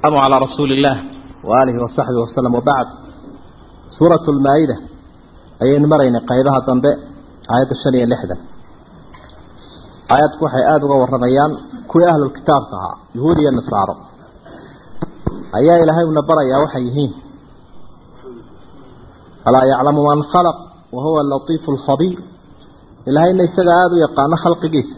والسلام على رسول الله وآله وصحبه وسلم وبعد سورة المائدة أي مرين قيدها تنبئ آيات الشنية اللحدة آيات كوحي آدوغا والرميان كوي أهل الكتاب تها يهودي النصارى أيها إلهي ونبرا يا وحيهين ألا يعلم من خلق وهو اللطيف الخبير إلهي إن يستغى آدو يقان خلق جيس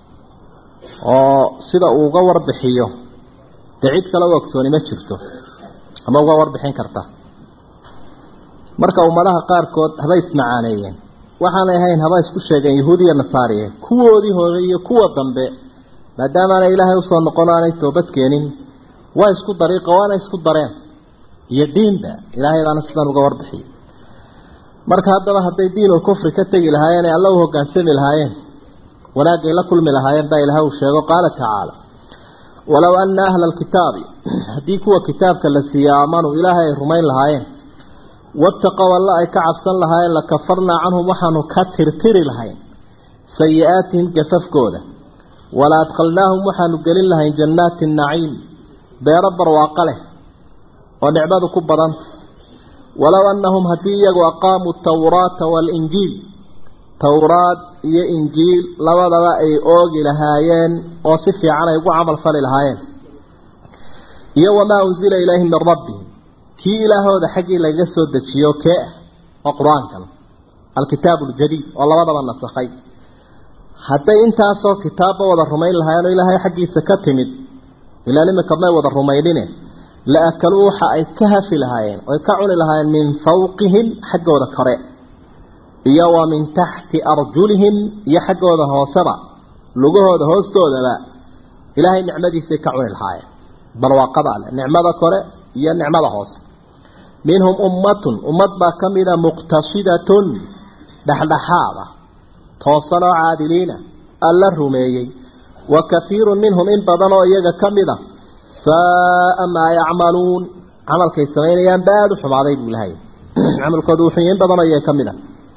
وصدا أغور بحيه dacid kale u ogsooni ma jirto ama uga warbixin karta marka ummadaha qaarkood haba ismacaaneeyeen waxaanay ahayn haba isku sheegeen yahuudiya nasaariye kuwoodii hore iyo kuwa dambe maadaamaanay ilaahay usoo noqon aanay toobad keenin waa isku dariiqa waana isku dareen iyo diinba ilaahay baana sidan uga warbixiyay marka haddaba hadday diinul kufri ka tegi lahaayeen ee alla u hoggaansami lahaayeen wanaagay la kulmi lahaayeen baa ilaahay uu sheego qaala tacaala walow ana ahla alkitaabi haddii kuwa kitaabka la siiye aamanuu ilaahay ay rumayn lahaayeen wattaqow alla ay ka cabsan lahaayeen lakafarnaa canhum waxaanu ka tirtiri lahayn sayi-aatihim gafafkooda wala adkhalnaahum waxaanu gelin lahayn jannaati naciim beero barwaaqo leh oo nicmadu ku badanta walow annahum haddii iyagu aqaamuu tawraata waalinjiil towraad iyo injiil labadaba ay oogi lahaayeen oo si fiican ay ugu camal fali lahaayeen iyo wamaa unsila ilayhim min rabbihim kii ilaahooda xaggii lagaga soo dejiyo kee ah oo qur-aankan alkitaabu aljadiid oo labadaba nasakhay hadday intaasoo kitaabba wada rumayn lahaayeen oo ilaahay xaggiisa ka timid ilaa imika may wada rumaynine la akaluu waxa ay ka hafi lahaayeen oy ka cuni lahaayeen min fawqihim xaggooda kore iyo wa min taxti arjulihim iyo xaggooda hooseba lugahooda hoostoodaba ilaahay nicmadiisay ka cuni lahaayeen barwaaqada leh nicmada kore iyo nicmada hoose minhum ummatun ummad baa ka mida muqtasidatun dhexdhexaada toosan oo caadiliina alla rumeeyey wa kahiirun minhum in badan oo iyaga ka mid a saaa maa yacmaluun camalkay samaynayaan baad u xumaaday buu lahay camalkooda wuxuu in badan oo iyaga ka mid a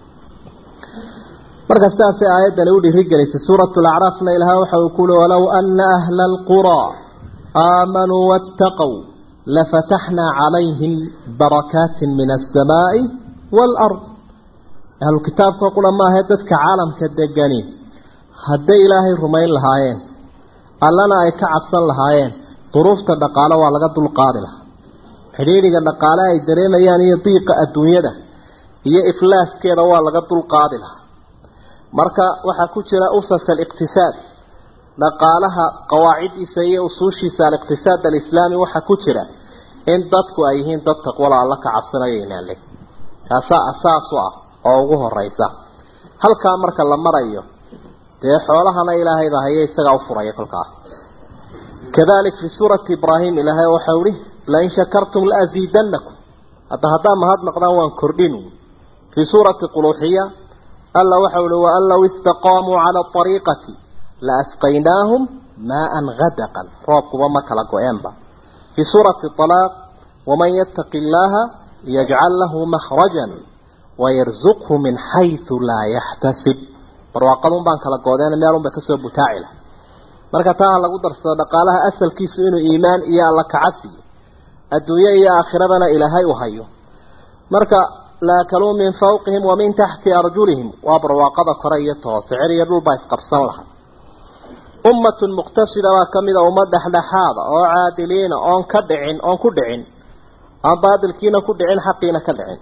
marka sidaasay aayaddani u dhiirigelisay suuratu lacraafna ilaah waxa uu ku uli walow ana ahla alquraa aamanuu waataqow lafataxnaa calayhim barakaatin min alsamaa'i waalard ahlu kitaabka qura maahae dadka caalamka degani hadday ilaahay rumayn lahaayeen allana ay ka cabsan lahaayeen duruufta dhaqaale waa laga dulqaadi lahaa xidhiidhiga dhaqaale ay dareemayaan iyo diiqa adduunyada iyo iflaaskeeda waa laga dulqaadi lahaa marka waxaa ku jira usas aliqtisaad dhaqaalaha qawaaciddiisa iyo usuushiisa aliqtisaad alislaami waxaa ku jira in dadku ay yihiin dad taqwala alla ka cabsanayo inaale taasaa asaas u ah oo ugu horeysa halkaa marka la marayo dee xoolahana ilaahay baa haye isagaa u furaya kolkaa kadalik fi suurati ibraahim ilaahay waxau ihi lain shakartum laaziidanakum hadda haddaa mahad naqdaan waan kordhin fii suurati quluuxiya alla waxau ihi waan low istaqaamuu cala ariiqati la asqaynaahum maaan gadaqan roobkuba ma kala go-eenba fii suurati alaaq waman yattaqi illaaha yajcal lahu makhrajan wayarzuqhu min xaysu laa yaxtasib barwaaqadun baan kala goodeen meelun bay kasoo butaaci lahay marka taa ha lagu darsado dhaqaalaha asalkiisu inuu iimaan iyo alla kacabsiyo adduunye iyo aakhirabana ilaahay u hayo marka laakaluu min fawqihim wa min taxti arjulihim waa barwaaqada kore iyo toose cer iyo dhulbaa isqabsan laha ummatun muqtasida baa ka mida ummad dhexdhexaada oo caadiliina oon ka dhicin oon ku dhicin aan baadilkiina ku dhicin xaqiina ka dhicin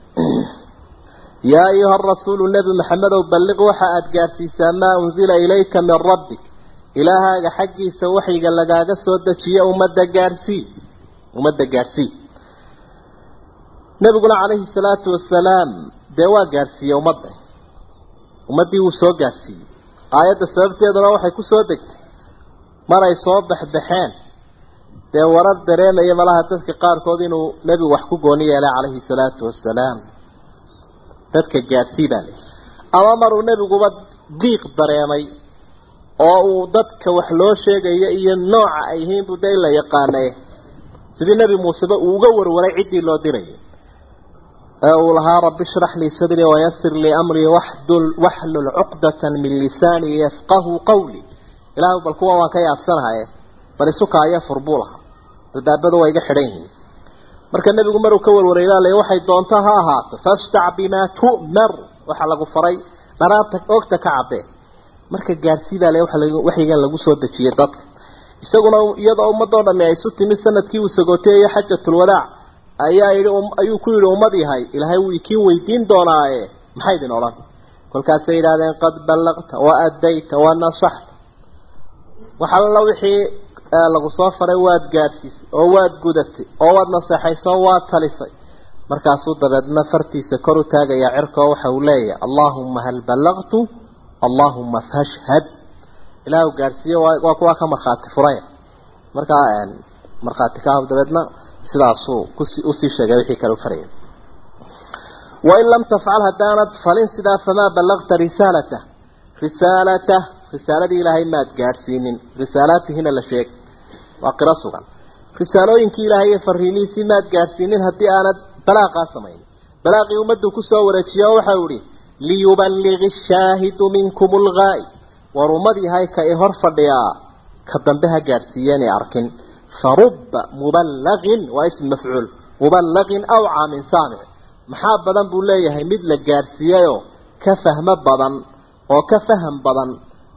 yaa ayuha arasuulu nebi maxamedow balliq waxa aada gaadhsiisaa maa unsila ilayka min rabbik ilaahaaga xaggiisa waxyiga lagaaga soo dejiye ummadda gaadhsii ummadda gaadhsii nebiguna calayhi salaatu wasalaam dee waa gaadhsiiyey ummadda ummaddii wuu soo gaadhsiiyey aayadda sababteeduna waxay ku soo degtay maray soo baxbaxeen dee warar dareemaya malaha dadka qaarkood inuu nebigu wax ku gooni yeelay calayhi salaatu wasalaam dadka gaadhsii baa leh ama maruu nebiguba diiq dareemay oo uu dadka wax loo sheegayo iyo nooca ay yihiin buu dee in la yaqaanay sidii nebi muuseba uu uga warwaray ciddii loo dirayay ee uu lahaa rabbi shrax lii sadrii wayasir lii amrii waxdul waxlul cuqdatan min lisaanii yafqahu qawlii ilaahu bal kuwa waan ka yaabsanahaye bal isuka aya fur buu lahaa albaabadu waa iga xidhan yihiin marka nebigu maruu ka warwareeyaa le waxay doonto ha ahaato fastac bimaa tu'mar waxaa lagu faray dharaarta oogta ka cabbee marka gaarsiibaa le waxyigan lagu soo dejiyey dadka isaguna iyadoo ummadoo dhamme ay isu timi sanadkii uu sagooteeyey xajatulwadaac ayaa yidhi ayuu ku yidhi ummad yahay ilaahay wuu ikiin weydiin doonaaye maxay idin odhan kolkaasay yidhahdeen qad ballaqta wa addayta wa nasaxta waxalla wixii lagu soo faray waad gaadhsiisay oo waad gudatay oo waad naseexaysay oo waad talisay markaasuu dabeedna fartiisa kor u taagayaa cirkoo waxa uu leeyahay allaahumma hal ballaqtu allaahumma fashhad ilaahu gaadhsiiye waa kuwaa ka markhaati furaya markaa markhaati ka ah dabeedna sidaasuu usii sheegay wixii kale u faraya wain lam tafcal haddaanad falin sidaa famaa ballaqta risaalata risaalata risaaladii ilaahay maad gaadhsiinin risaalaatihina la sheeg waa qiro sugan risaalooyinkii ilaahay iyo fariimihiisii maad gaadhsiinin haddii aanad balaaqaa samayn balaaqii ummaddu kusoo wareejiya oo waxau ihi liyuballigi shaahidu minkum lgaa'i war ummad yahay ka i hor fadhiyaa ka dambe ha gaadhsiiyeenay arkin farubba muballagin waa ism mafcuul muballagin awcaa min saamic maxaa badan buu leeyahay mid la gaadhsiiyeyoo ka fahmo badan oo ka faham badan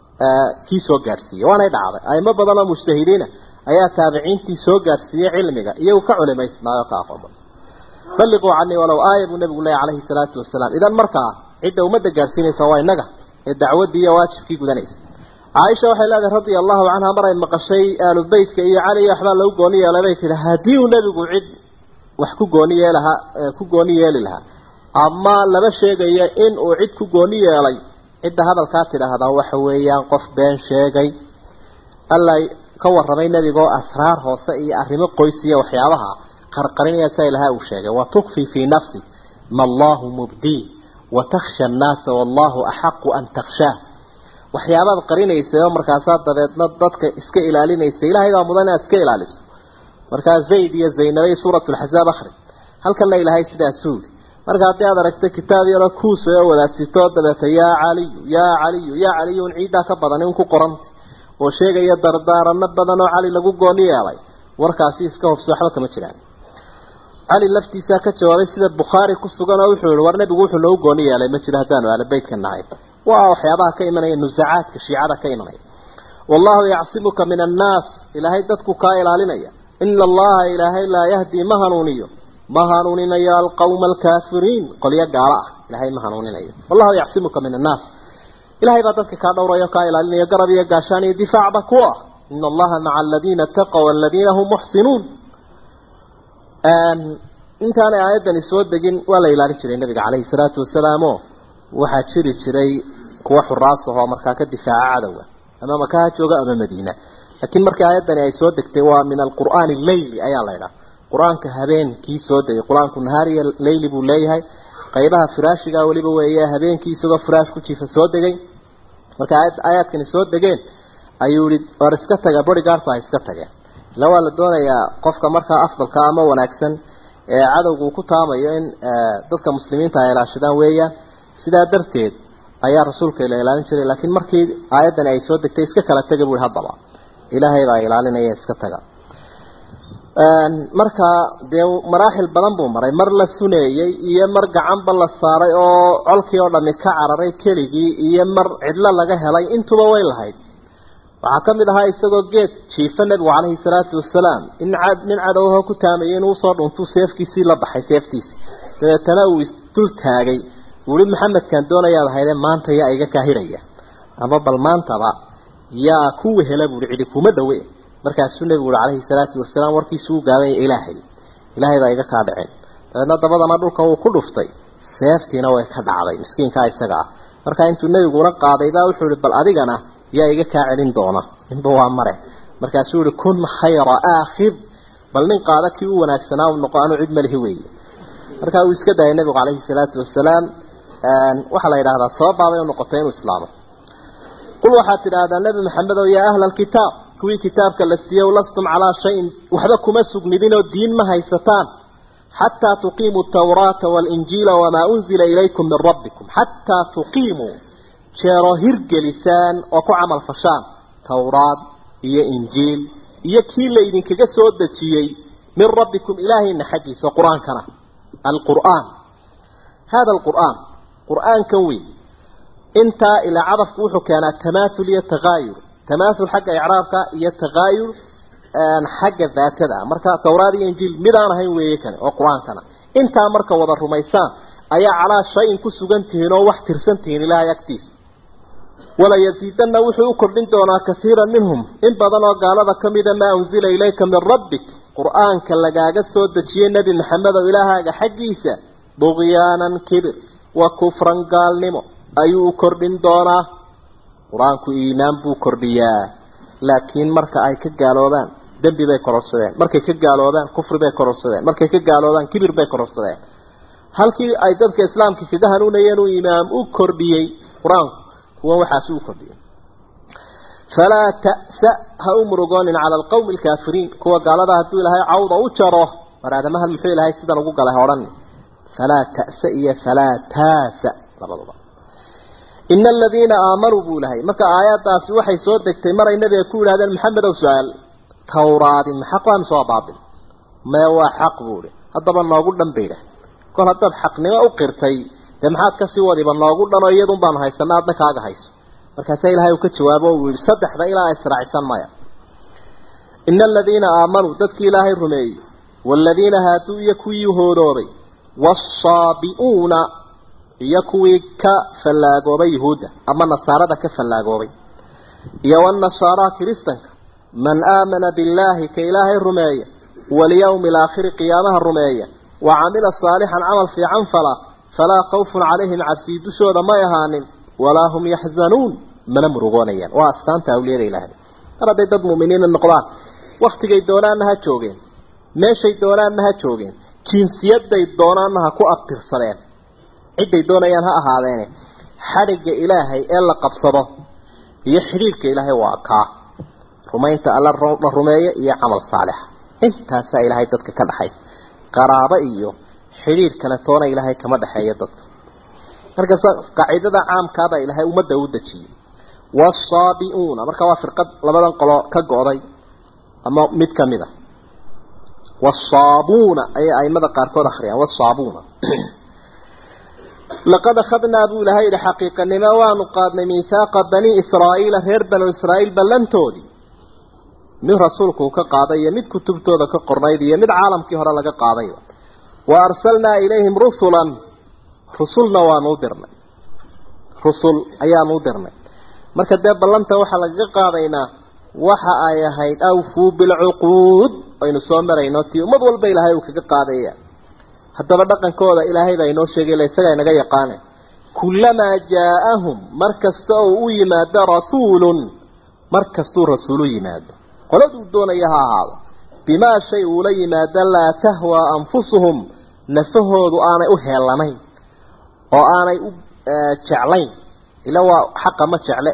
kii soo gaadhsiiyey waanay dhacday aimo badan oo mujtahidiina ayaa taabiciintii soo gaadhsiiyey cilmiga iyagu ka culimaysnaayo ka aqoon badan balliquu canii walow aaya buu nabigu leeyahy calayhi salaatu wasalaam idan markaa cidda ummadda gaadhsiinaysa waa innaga ee dacwaddii iyo waajibkii gudanaysa caaisha waxay leedahay radia allahu canha mar ay maqashay aalu beytka iyo cali iyo waxbaa lagu gooni yeelay bay tihi haddii uu nebigu cid wax ku gooni yeelahaa ku gooni yeeli lahaa ama lama sheegayo in uu cid ku gooni yeelay cidda hadalkaa tidhaahdaa waxa weeyaan qof been sheegay alla ka warramay nebigaoo asraar hoose iyo arrimo qoysiya waxyaabaha qarqarinaya sa ilaha uu sheegay wa tukfi fii nafsi ma allahu mubdii wa takhsha annaasa wallahu axaqu an takhshaah waxyaabaad qarinaysay oo markaasaa dabeedna dadka iska ilaalinaysa ilahay baa mudan inaad iska ilaaliso markaa zayd iyo zaynabay suurat lxasaab akhri halkana ilaahay sidaasuu yidhi marka haddii aad aragto kitaab yaroo kuusa oo wadaagsito dabeeta yaa caliyu yaa caliyu yaa caliyu un ciiddaa ka badan in ku qoranta oo sheegaya dardaarano badan oo cali lagu gooni yeelay warkaasi iska hobso waxba kama jiraan cali laftiisaa ka jawaabay sida bukhaari ku sugan oo wuxuu yihi war nebigu wuxuu noogu gooni yeelay ma jiro haddaanu aala beytka nahay waa waxyaabaha ka imanaya nusacaadka shiicada ka imanaya wallahu yacsimuka min annaas ilaahay dadku kaa ilaalinaya ina allaha ilaahay laa yahdii ma hanuuniyo ma hanuuninayo alqawma alkaafiriin qolyo gaalo ah ilaahay ma hanuuninayo wallahu yacsimuka min annaas ilahay baa dadka kaa dhowrayo kaa ilaalinayo garab iyo gaashaan iyo difaacba ku ah ina allaha maca aladiina taqow aladiina hum muxsinuun intaanay aayaddani soo degin waa la ilaalin jiray nabiga caleyhi salaatu wasalaam oo waxaa jiri jiray kuwa xuraas ahoo markaa ka difaaca cadowga ama makaha jooga ama madiina laakiin markii aayaddani ay soo degtay waa min alqur'aani leyli ayaa la idhaha qur-aanka habeenkii soo degay qur-aanku nahaariya leyli buu leeyahay qaybaha firaashiga weliba weeye habeenkii isagoo firaash ku jiifa soo degay marka aayaadkani soo degeen ayuu yihi war iska taga bodygaardku ha iska tageen ila waa la doonayaa qofka markaa afdalka ama wanaagsan ee cadowgu uu ku taamayo in dadka muslimiinta ay ilaashadaan weeyaan sidaa darteed ayaa rasuulka la ilaalin jiray laakiin markii aayaddani ay soo degtay iska kala taga buu haddaba ilaahay baa ilaalinaya iska taga marka dee maraaxil badan buu maray mar la suneeyey iyo mar gacanba la saaray oo colkii oo dhami ka cararay keligii iyo mar cidlo laga helay intuba way lahayd waxaa ka mid ahaa isagoo geed jiifa nebigu calayhi salaatu wasalaam in nin cadowho ku taamayay inuu usoo dhuntuu seefkiisii la baxay seeftiisii dabeetana uu isdul taagay uhi maxamedkaan doonayaad ahaydee maanta yaa iga kaahiraya ama bal maantaba yaa ku wehela buuhi cidi kuma dhawe markaasuu nebigu uhi calayhi salaatu wasalaam warkiisu u gaabanya ilaahay ilaahay baa iga kaa dhaceen dabeedna dabadana dhulka wuu ku dhuftay seeftiina way ka dhacday miskiinkaa isaga ah markaa intuu nebiguna qaaday baa wuxuu ihi bal adigana yaa iga kaa celin doona ninba waa mare markaasuu ihi kun khayra aakhid bal nin qaada kii u wanaagsanaa u noqo anuu cid malihi weeye markaa uu iska dayay nebigu calayhi salaatu wasalaam waxaa la yidhahdaa sababaabay u noqotay inuu islaamo qul waxaad tidhaahdaa nebi maxamedow yaa ahla alkitaab kuwii kitaabka la siiyow lastum calaa shayin waxba kuma sugnidinoo diin ma haysataan xataa tuqiimuu atawraata waalinjiila wamaa unzila ilaykum min rabbikum xataa tuqiimuu jeeroo hirgelisaan oo ku camal fashaan towraad iyo injiil iyo kii laydinkaga soo dejiyey min rabbikum ilaahayna xaggiisa qur-aankana alqur'aan hada alqur'aan qur'aankan weyn intaa ilaa cadafku wuxuu keenaa tamaathul iyo takaayur tamaathul xagga icraabka iyo takaayur xagga daatada ah marka towraad iyo injiil midaan ahayn weeye kane oo qur-aankana intaa marka wada rumaysaan ayaa calaa shayin ku sugan tihiin oo wax tirsan tihiin ilaahay agtiisa wala yasiidanna wuxuu u kordhin doonaa kaiiran minhum in badan oo gaalada ka mida maa unsila ilayka min rabbik qur-aanka lagaaga soo dejiyey nebi maxamedow ilaahaaga xaggiisa duqyaanan kibir wa kufran gaalnimo ayuu u kordhin doonaa qur-aanku iimaan buu kordhiyaa laakiin marka ay ka gaaloobaan dembi bay kororsadeen markay ka gaaloobaan kufri bay kororsadeen markay ka gaaloobaan kibir bay kororsadeen halkii ay dadka islaamka kaga hanuunayeen uu imaam u kordhiyey qur-aanku kuwan waxaasi u kordhiyey falaa ta'sa ha u murugoonin cala alqawmi alkaafiriin kuwa gaalada hadduu ilaahay cawda u jaro mar aadamahan muxuu ilaahay sidan ugu galay odhan falaa ta'sa iyo falaa taasa labadaba ina aladiina aamanuu buu ilahay marka aayaddaasi waxay soo degtay maray nabiga ku yidhahdeen maxamedow su-aal tawraadi ma xaq waa mise waa baatil mee waa xaq buu ihi haddaba noogu dhan bay idhah kol haddaad xaqnimo u qirtay dee maxaad kasii wadiba noogu dhanoo iyadun baanu haysanaa adna kaaga hayso markaasaa ilaahay uu ka jawaabo uu yihi saddexda ilaa israacsan maya ina aladiina aamanuu dadkii ilaahay rumeeyey waaladiina haaduu iyo kuwii hoodooday waasaabi'uuna iyo kuwii ka fallaagoobay yuhuudda ama nasaarada ka fallaagoobay iyo wanasaaraa kiristanka man aamana billaahi ka ilaahay rumeeya walyawmi alaakhiri qiyaamaha rumeeya wa camila saalixan camal fiican fala falaa khawfun calayhim cabsii dushooda may ahaanin walaa hum yaxzanuun mana murugoonayaan waa astaanta awliyada ilaahay mar hadday dad mu'miniina noqdaan wakhtigay doonaanna ha joogeen meeshay doonaanna ha joogeen jinsiyaday doonaanna ha ku abtirsadeen cidday doonayaan ha ahaadeene xadhigga ilaahay ee la qabsado iyo xidhiirhka ilaahay waa kaa rumaynta alla la rumeeya iyo camal saalixa intaasaa ilaahay dadka ka dhaxaysa qaraabo iyo xidhiir kale toona ilaahay kama dhexeeya dadka markaas qaacidada caamkaabaa ilaahay ummadda u dejiyey waasaabi'uuna marka waa firqad labadan qolo ka go'day ama mid ka mid a wasaabuuna ayay aimada qaarkood akhriyaan wasaabuuna laqad akhadnaa buu ilahay yidhi xaqiiqanimo waanu qaadnay miihaaqa bani israa'iila reer banu israa'iil ballantoodii mid rasuulku uu ka qaaday iyo mid kutubtooda ka qornayd iyo mid caalamkii hore laga qaadayba wa arsalnaa ilayhim rusulan rusulna waanu u dirnay rusul ayaanu u dirnay marka dee ballanta waxaa lagaga qaadaynaa waxa ay ahayd awfuu bilcuquud aynu soo marayno tii ummad walba ilaahay uu kaga qaadaya haddaba dhaqankooda ilaahay baa inoo sheegay ila isagaa inaga yaqaane kullamaa jaa-ahum mar kasta oo u yimaado rasuulun mar kastuu rasuulu yimaado qoladuu doonaya ha ahaado bimaa shay uula yimaado laa tahwaa anfusuhum nafahoodu aanay u heelanayn oo aanay u jeclayn ila waa xaqa ma jecle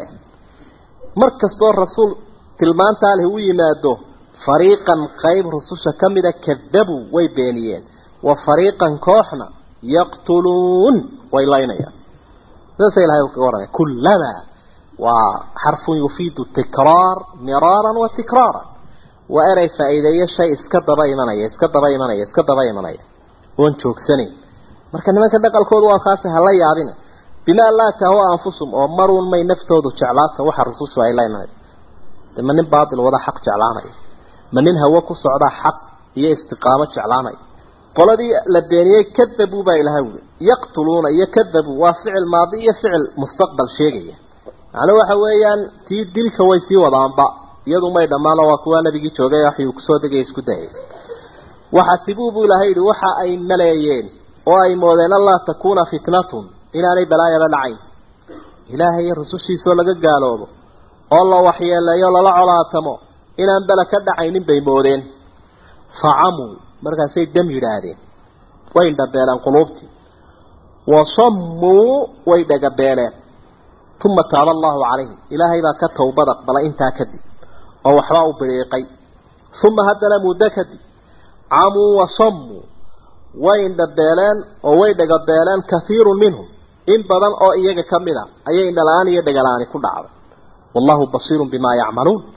mar kastoo rasuul tilmaantaa leh u yimaado fariiqan qayb rususha ka mida kadabuu way beeniyeen wa fariiqan kooxna yaqtuluun way laynayaan sidaasa ilahay uu kaga warramay kullamaa waa xarfun yufiidu tikraar miraaran wa tikraaran waa erey faa'iideeyo shay iska daba imanaya iska daba imanaya iska daba imanaya oon joogsanayn marka nimanka dhaqalkoodu waa kaasi hala yaabina bimaa laa tahwa anfusum oo maruun may naftoodu jeclaata waxa rusushu ay leynayso de ma nin baatil wada xaq jeclaanaya ma nin hawo ku socdaa xaq iyo istiqaamo jeclaanaya qoladii la beeniyey kadabuu baa ilahay wuli yaqtuluuna iyo kadabuu waa ficil maadi iyo ficil mustaqbal sheegaya macnuu waxa weeyaan tii dilka way sii wadaanba iyadu may dhammaano waa kuwaa nabigii joogay waxyuu kusoo degay isku dayay waxasibuu buu ilahay yidhi waxa ay maleeyeen oo ay moodeen allaa takuuna fitnatun inaanay balaayaba dhacayn ilaahay iyo rusushiisoo laga gaaloobo oo la waxyeeleeyo lala colaatamo inaan bela ka dhacaynin bay moodeen facamuu markaasay dam yidhaahdeen way indhabeeleen quluubtii wasammuu way dhagabeeleen uma taaba allahu calayhim ilaahay baa ka towbad aqbalay intaa kadib oo waxbaa u biriiqay uma haddana muddo kadib camuu wasammuu way indhabeeleen oo way dhagabeeleen kaiirun minhum in badan oo iyaga ka mid a ayay indhala-aan iyo dhagala-aani ku dhacday wallahu basiirun bimaa yacmaluun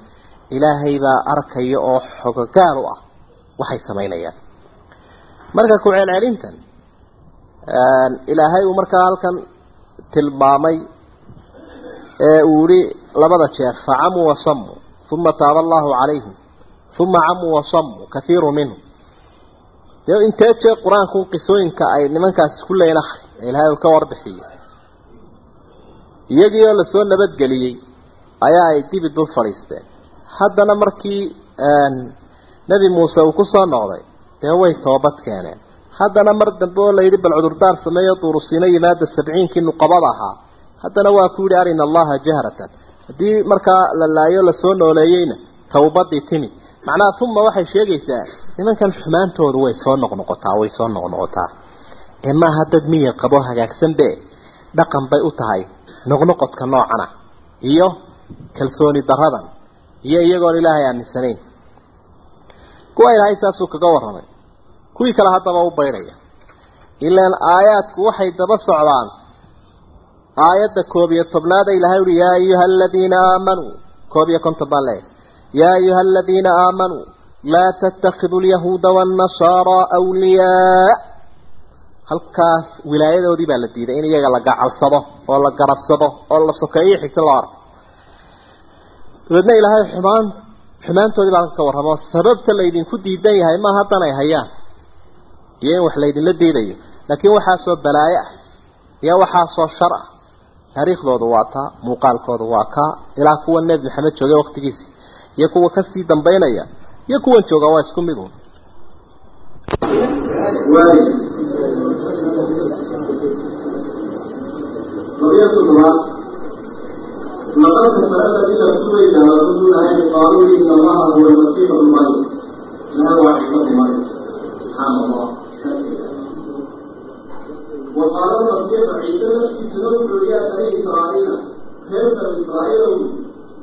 ilaahay baa arkaya oo xogogaal u ah waxay samaynayaan marka ku celcelintan ilaahay uu markaa halkan tilmaamay ee uu yihi labada jeer facamuu wasamuu uma taaba allahu calayhim uma camuu wasamuu kaiiru minhum dee intee jeer qur-aanku qisooyinka ay nimankaasi ku leeyiin akhri ee ilaahay uu ka warbixiyo iyagii oo lasoo nabadgeliyey ayaa ay dibi dul fadhiisteen haddana markii nebi muuse uu ku soo noqday dee way toobad keeneen haddana mar dambe oo la yidhi bal cudurdaar sameeyo duurusiino yimaada sabciinkii nuqabada ahaa haddana waa ku yidhi arina allaha jahratan haddii markaa la laayo lasoo nooleeyeyna towbadii timi macnaha uma waxay sheegaysaa nimankan xumaantoodu way soo noqnoqotaa way soo noqnoqotaa ee maaha dad miyir qabo hagaagsanbe dhaqan bay u tahay noqnoqodka noocana iyo kalsooni daradan iyo iyagoon ilaahay aaminsanayn kuwa ilaahay saasuu kaga warramay kuwii kale haddaba u baydhaya ilaan aayaadku waxay daba socdaan aayadda koob iyo tobnaada ilahay uhi yaa ayuha aladiina aamanuu koob iyo konton baan leeyahay yaa ayuha aladiina aamanuu laa tattakhiduu alyahuuda waannasaaraa awliyaa halkaas wilaayadoodii baa la diiday in iyaga la gacalsado oo la garabsado oo la sokeeyo xigta loo arko dabeedna ilaahay xumaan xumaantoodii baa ka warramo sababta laydinku diidan yahay ma haddan ay hayaan iyo in wax laydinla diidayo laakiin waxaasoo balaayo ah iyo waxaasoo shar ah taariikhdoodu waa taa muuqaalkoodu waa kaa ilaa kuwa nebi maxamed joogay waqtigiisi iyo kuwa kasii dambaynaya iyo kuwan jooga waa isku mid un لقد كفر الذين ابتلينا رسول الله قالوا ان الله هو المسيح ابن مريم لا هو عيسى ابن مريم سبحان الله وقال المسيح عيسى في سنه العليا بني اسرائيل كيف اسرائيل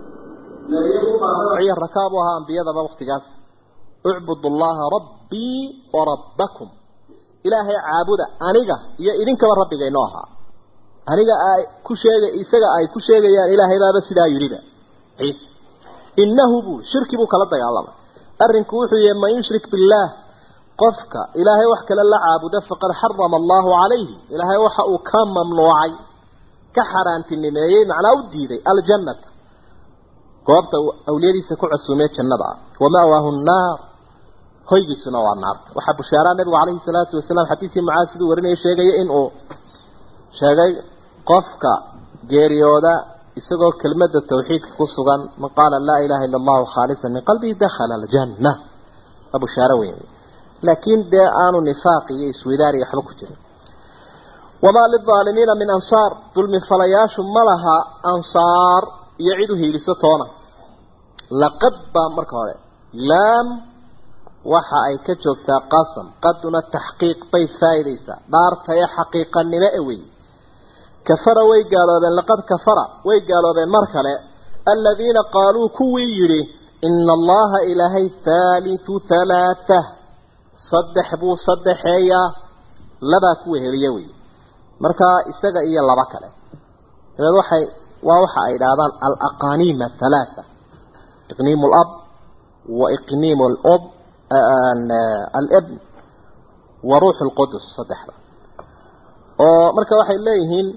ciy rakaabu ahaa ambiyadaba waktigaas ucbudu allaha rabbii wa rabbakum ilaahay caabuda aniga iyo idinkaba rabbiga inoo ahaa aniga ay ku sheega isaga ay ku sheegayaan ilaahay baaba sidaa yidhiba ciise innahu buu shirki buu kala dagaalamay arrinku wuxuu yahay man yushrik billaah qofka ilaahay wax kale la caabuda faqad xarama allahu calayhi ilaahay waxa uu ka mamnuucay ka xaaraantinimeeyey macnaa u diiday aljannata goobta awliyadiisa ku casuumee jannada ah wama'waahu nnaar hoygiisuna waa naarta waxaa bushaaraa nabigu calayhi salaatu wasalaam xadiidkii mucaas siduu warinaya sheegaya inuu sheegay qofka geeriyooda isagoo kelmadda tawxiidka ku sugan man qaala laa ilaaha illa allahu khaalisan min qalbihi dakhala aljanna waa bushaaro weyn laakiin dee aanu nifaaq iyo iswidaari waxba ku jirin wamaa lilaalimiina min ansaar dulmi falayaashu ma laha ansaar iyo cid u hiiliso toona laqad baa marka hore laam waxa ay ka joogtaa qasam qaduna taxqiiq bay faa'iidaysaa dhaartayo xaqiiqanimo e wey kafara way gaaloobeen laqad kafara way gaaloobeen mar kale aladiina qaaluu kuwii yidhi ina allaha ilaahay thaalithu thalaatha saddex buu saddexeeyaa labaa ku weheliye wey markaa isaga iyo laba kale dabeed waxay waa waxa ay idhaahdaan alaqaniima halaatha iqniimu lab wa iqniimu lob alibn wa ruuxu lqudus saddexda oo marka waxay leeyihiin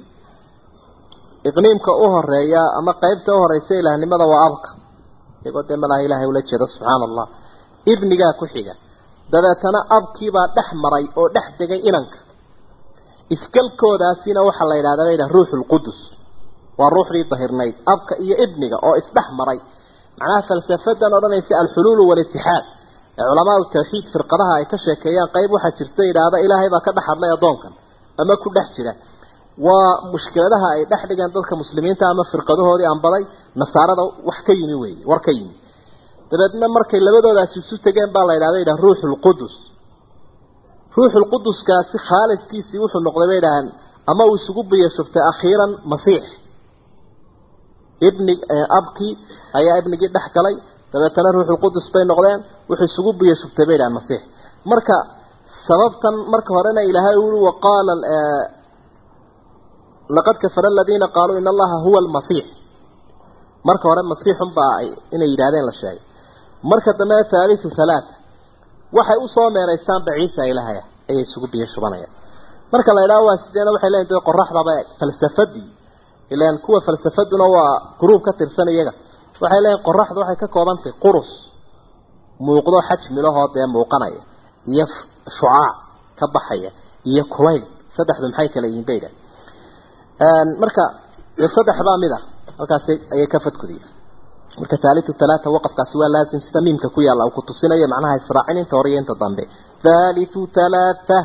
iqniimka u horeeya ama qeybta u horeysa ilaahnimada waa abka iyagoo dee malaha ilaahay ula jeedo subxaana allah ibnigaa ku xiga dabeetana abkiibaa dhex maray oo dhex degay inanka iskalkoodaasina waxaa la yidhahdaa la yidhaha ruuxu lqudus waa ruuxdii dahirnayd abka iyo ibniga oo isdhex maray macnaha falsafadan odhanaysa alxuluulu walitixaad ee culamaau tawxiid firqadaha ay ka sheekeeyaan qayb waxaa jirta yidhaahda ilaahay baa ka dhex hadlay addoonkan ama ku dhex jira waa mushkiladaha ay dhex dhigeen dadka muslimiinta ama firqadahoodii anbaday nasaarada wax ka yimi weeye war ka yimi dabeedna markay labadoodaasi isu tegeen baa la yidhahda yidhaha ruuxulqudus ruuxulquduskaasi khaaliskiisii wuxuu noqday bay idhaaheen ama uu isugu biyashubtay akhiiran masiix ibni abkii ayaa ibnigii dhex galay dabeetana ruuxulqudus bay noqdeen wuxuu isugu biyashubtay bay idhahaan masiix marka sababtan marka horena ilaahay ui waqaala laqad kafara aladiina qaaluu ina allaha huwa almasiix marka hore masiixun baa ay inay yidhahdeen la sheegay marka dambe thaalithu thalaatha waxay usoo meeraystaanba ciisa ilahaya ayay isugu biyo shubanayaan marka la idhaha waa sideena waxay leeyihin dee qoraxdaba falsafadii ilaan kuwa falsafaduna waa gruub ka tirsan iyaga waxay leeyihin qoraxdu waxay ka koobantahay qurus muuqdo xajmilahoo dee muuqanaya iyo shucaac ka baxaya iyo kulayl saddexdu maxay kala yihiin bay idhahan marka dee saddex baa mid ah halkaasi ayay ka fadkudiyen marka thaalithu thalaatha waqafkaasi waa laasim sida miimka ku yaalla uu ku tusinayo macnaha israacin inta hore iyo inta dambe thaalithu thalaatha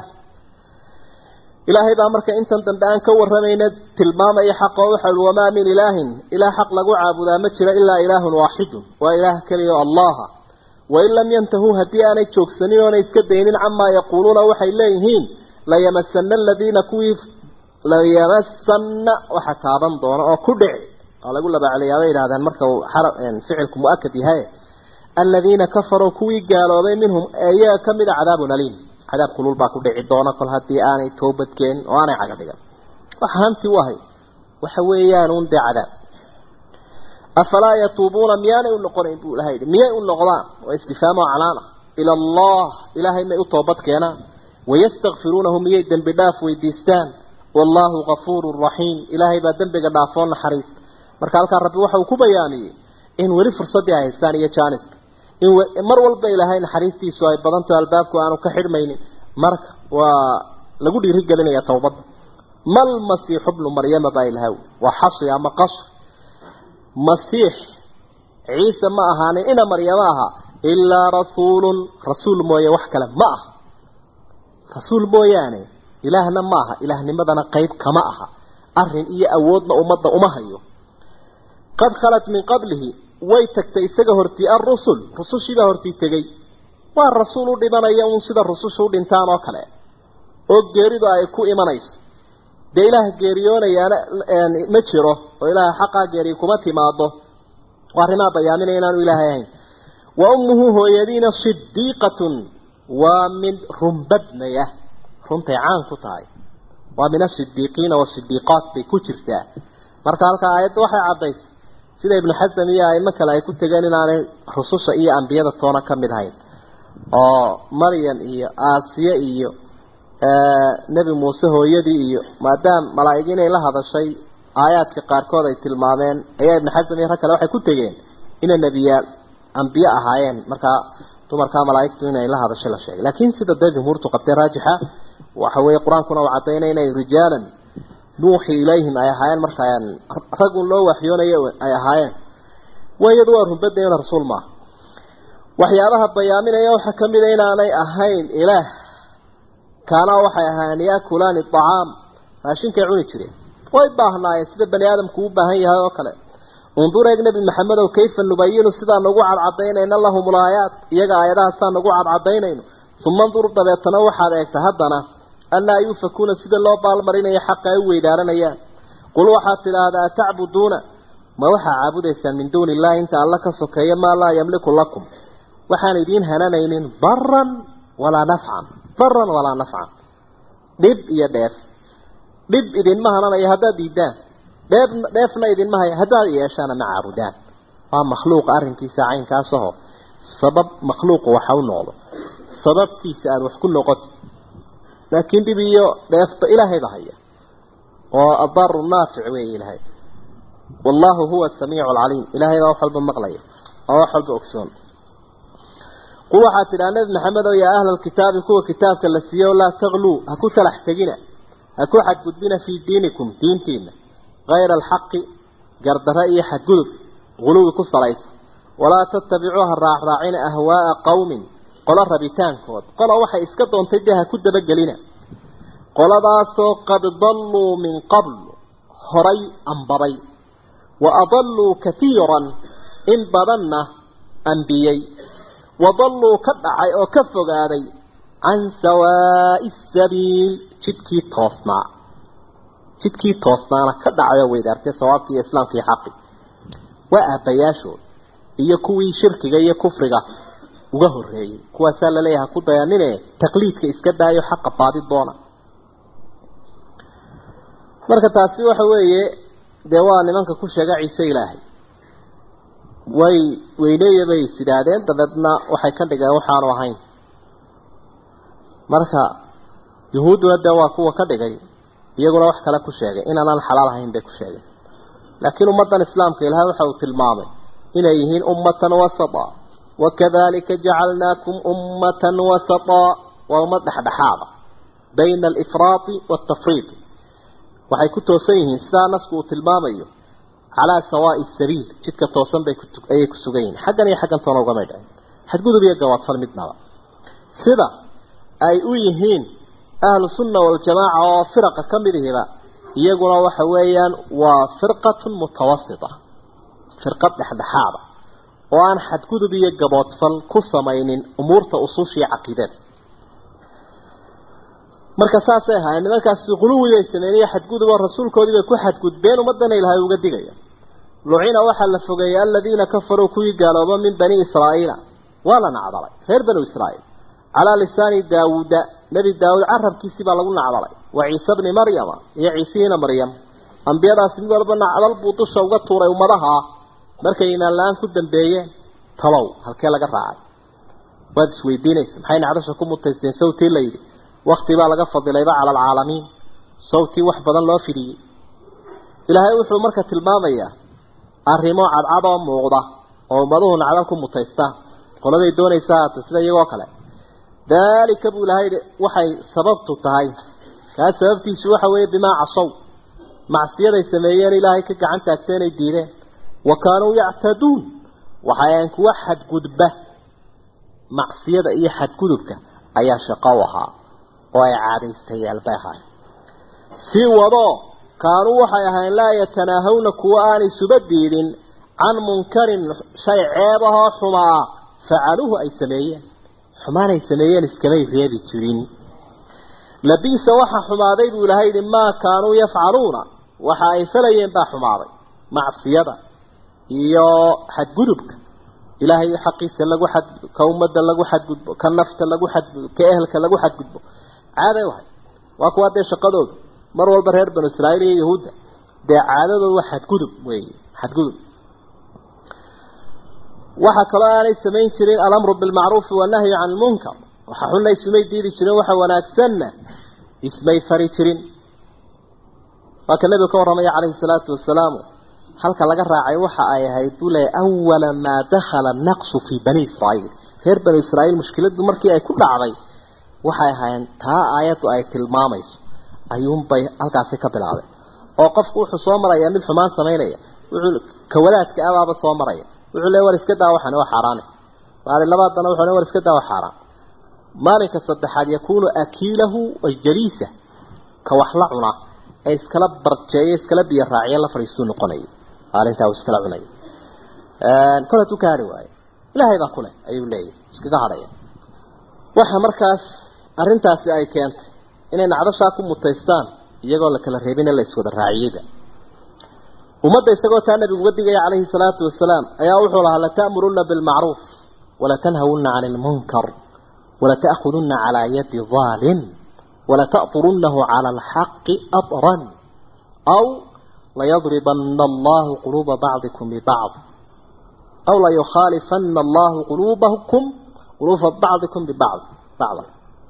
ilaahay baa marka intan dambe aan ka waramayna tilmaamaya xaqa waxa ui wamaa min ilaahin ilaah xaq lagu caabudaa ma jiro ilaa ilaahun waaxidun waa ilaah keliya allaha wain lam yantahuu haddii aanay joogsanin oonay iska daynin camaa yaquuluuna waxay leeyihiin layamasana aladiina kuwii layamasana waxa taaban doona oo ku dhici waa lagu labaaceliyaa bay yidhahdeen marka uu ficilku mu-akad yahay aladiina kafaruu kuwii gaaloobay minhum iyaga ka mida cadaabun aliim cadaab kulul baa ku dhici doona kol haddii aanay toobadkeenin oo aanay caga dhigan waxa hanti u ahay waxa weeyaan un dee cadaab afalaa yatuubuuna miyaanay u noqonayn buu ilahay yidhi miyay u noqdaan waa istifhaamo canaana ila allah ilaahay may u toobad keenaan wayastakfiruunahu miyay dembi dhaaf weydiistaan wallaahu gafuurun raxiim ilaahay baa dembiga dhaafoo naxariista marka halkaa rabbi waxa uu ku bayaamiyey in weli fursaddii ay haystaan iyo jaaniska in mar walba ilaahay naxariistiisu ay badanto albaabku aanu ka xidhmaynin marka waa lagu dhiirigelinaya towbadda mal masiixu bnu maryama baa ilahaw waa xasi ama qasr masiix ciise ma ahaanin ina maryamo aha ilaa rasuulun rasuul mooye wax kale ma aha rasuul mooyaane ilaahna ma aha ilaahnimadana qayb kama aha arin iyo awoodna ummadda uma hayo qad khalat min qablihi way tagtay isaga hortii alrusul rusushiibaa hortii tegey waa rasuul u dhimanaya uun sida rusushu u dhintaan oo kale oo geeridu ay ku imanayso dee ilaah geeriyoonayaana ma jiro oo ilaaha xaqaa geeriy kuma timaado waa arrimaa bayaaminaya inaanu ilaahay ahayn wa ummuhu hooyadiina sidiiqatun waa mid runbadnaya runtay caan ku tahay waa min asidiiqiina wasidiiqaat bay ku jirtaa marka halkaa aayadda waxay caddaysay sida ibnu xasam iyo aimo kale ay ku tegeen inaanay rususha iyo ambiyada toona ka mid ahayn oo maryam iyo aasiye iyo nebi muuse hooyadii iyo maadaam malaa'ig inay la hadashay aayaadka qaarkood ay tilmaameen ayaa ibnu xasam iyo rag kale waxay ku tegeen inay nebiyaal ambiye ahaayeen markaa dumarkaa malaa'igtu inay la hadashay la sheegay laakiin sida dee jumhuurtu qabtay raajixa waxa weeye qur-aankuna uu caddaynay inay rijaalan nuuxi ilayhim ay ahaayeen markaa ragun loo waxyoonayo ay ahaayeen wayadu waa runbadayna rasuul maaha waxyaabaha bayaaminaya waxaa ka mid a inaanay ahayn ilaah kaanaa waxay ahaayeen yaakulaani acaam raashinkay cuni jireen way baahnaayeen sida bani aadamku u baahan yahay oo kale undur eeg nebi maxamedow kayfa nubayinu sidaan ugu cadcadaynayna lahum ulaayaat iyaga aayadahaasaan ugu cadcadaynayno uma ndur dabeetana waxaad eegta haddana anaa yuufakuuna sida loo baalmarinayo xaqa ay u weydaaranayaan qul waxaad tidhaahdaa atacbuduuna ma waxaa caabudaysaan min duuni illahi inta alla ka sokeeya maa laa yamliku lakum waxaan idiin hananaynin daran walaa nafcan daran walaa nafcan dhib iyo dheef dhib idinma hananayo haddaad diidaan dheef dheefna idinma haya haddaad yeeshaana ma caabudaan waa makhluuqa arrinkiisa caynkaasahoo sabab makhluuqa waxa u noqdo sababtiisa aada wax ku noqoti laakiin dhib iyo dheefba ilaahayba haya oo adaaru naafic weeye ilaahay wallaahu huwa asamiicu alcaliim ilaahay baa wax walba maqlaya oo wax walba ogsoon qul waxaad tidhaha nebi maxamed oo yaa ahla alkitaabi kuwa kitaabka la siiyo laa tagluu ha ku talax tegina ha ku xadgudbina fii diinikum diintiina hayra alxaqi gardaro iyo xadgudub guluwi ku salaysa walaa tatabicuu ha raacraacina ahwaaa qowmin qolo rabitaankood qola waxay iska doontay dee ha ku dabagelina qoladaasoo qad dalluu min qabl horay ambabay wa adalluu katiiran in badanna ambiyey wadalluu ka dhacay oo ka fogaaday can sawaa'i sabiil jidkii toosnaa jidkii toosnaana ka dhacay oo weydaartay sawaabkii iyo islaamka iyo xaqi waa aabbayaashood iyo kuwii shirkiga iyo kufriga uga horreeyey kuwaasaa laleeyahay ha ku dayanine taqliidka iska daayo xaqa baadi doona marka taasi waxa weeye dee waa nimanka ku sheega ciise ilaahay way weyneeya bay is idhaahdeen dabeedna waxay ka dhigeen waxaanu ahayn marka yuhuudduna dee waa kuwa ka dhigay iyaguna wax kale ku sheegay inaanaan xalaal ahayn bay ku sheegeen laakiin ummaddan islaamka ilaahay waxa uu tilmaamay inay yihiin ummatan wasata wakadalika jacalnaakum ummatan wasata waa ummad dhexdhexaada bayna alifraati waaltafriid waxay ku toosan yihiin sidaa nasku uu tilmaamayo calaa sawaa'i sabiil jidka toosan bay ayay ku sugan yihiin xaggan iyo xaggan toona ugamay dhacin xadgudub iyo gawaadfal midnaba sida ay u yihiin ahlu sunna waljamaaca oo firaqa ka mid ihiba iyaguna waxa weeyaan waa firqatun mutawasita firqad dhexdhexaada oo aan xadgudub iyo gaboodfal ku samaynin umuurta usuushiiyo caqiidada marka saasay ahaayeen nimankaasi quluwibay sameeyeen xadgudub oo rasuulkoodii bay ku xadgudbeen ummadana ilaahay uga digaya lucina waxaa la fogeeyey aladiina kafaruu kuwii gaalooba min bani israa'iila waa la nacdalay reer banu israa'iil calaa lisaani daawuuda nebi daawuud carabkiisii baa lagu nacdalay wa ciise bni maryama iyo ciisihiina maryam ambiyadaasi mid walba nacdal buu dusha uga tuuray ummadaha markay imaan la-aan ku dambeeyeen talow halkee laga raacay waad isweydiinaysa maxay nacdasha ku mutaysteen sawtii la yidhi wakti baa laga fadilayba cala alcaalamiin sawtii wax badan loo fidiyey ilaahay wuxuu marka tilmaamayaa arrimo cadcad oo muuqda oo ummaduhu nacdal ku mutaystaan qoladay doonaysa haata sida iyagoo kale daalika buu ilahay waxay sababtu tahay kaas sababtiisu waxa weeye bimaa casow macsiyaday sameeyeen ilaahay ka gacan taagteenay diideen wa kaanuu yactaduun waxayan kuwa xadgudba macsiyada iyo xadgudubka ayaa shaqo u ahaa oo ay caadaystayaal bay ahaay sii wadoo kaanuu waxay ahayn laa yatanaahawna kuwa aan isuba diidin can munkarin shay ceebahoo xumaa facaluuhu ay sameeyeen xumaan ay sameeyeen iskamay reebi jirin labiisa waxa xumaaday buu ilahay yidhi maa kaanuu yafcaluuna waxa ay falayeen baa xumaaday macsiyada iyo xadgudubka ilaahay xaqiisa lagu xadgudbo ka ummadda lagu xadgudbo ka nafta lagu xadgudbo ka ehelka lagu xadgudbo caaday wahay waa kuwa dee shaqadoodu mar walba reer banu israa'iil iyo yahuudda dee caadadoodu waa xadgudub weeye xadgudub waxa kaloo aanay samayn jirin alamru bilmacruufi wanahyu can lmunkar waxa xunna ismay diidi jirin waxa wanaagsanna ismay fari jirin waa ka nebigu ka warramaya calayhi salaatu wasalaamu halka laga raacay waxa ay ahayd buu leeyahy awala maa dakhala naqsu fii bani israa'iil reer banu israa'iil mushkiladdu markii ay ku dhacday waxay ahaayeen taa aayaddu ay tilmaamayso ayuunbay halkaasi ka bilaabay oo qofku wuxuu soo marayaa mid xumaan samaynaya wuxuu kawadaadka abaaba soo maraya wuxuu leeyahy war iska daa waxani waa xaaraane maalin labaadana wuxuu leeyahy war iska daa waa xaaraan maalinka saddexaad yakuunu akiilahu ay jaliisa ka wax la cuna ee iskala barjeeyo iskala biyo raaciyo la fadhiistuu noqonaya maalintaa uu iskala cunaya kol hadduu ka hadhi waayo ilaahay baa kuleh ayuu leeyahy iskaga hadhaya waxa markaas arrintaasi ay keentay inay nacdashaa ku mutaystaan iyagoo la kala reebin in la iswada raaciyeyba ummadda isagoo taa nabigu uga digaya calayhi salaatu wasalaam ayaa wuxuu lahaa lata'murunna bilmacruuf walatanhawunna cani ilmunkar walata'khudunna calaa yadi daalin walata'turunnahu cala alxaqi atran aw layadribanna allahu quluuba bacdikum bibacd aw layukhaalifanna allahu quluubakum quluuba bacdikum bibacd bacda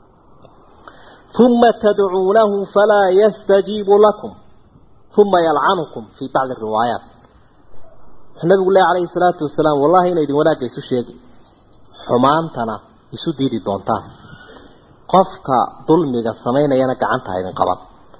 ثم تدعونه فلا يستجيب لكم ثم يلعنكم في بعض الروايات النبي الله عليه الصلاة والسلام والله إن إذن وناك يسو شيء حمانتنا يسو ديدي دونتان قفك ظلمك السمين ينك عنتها إذن قبض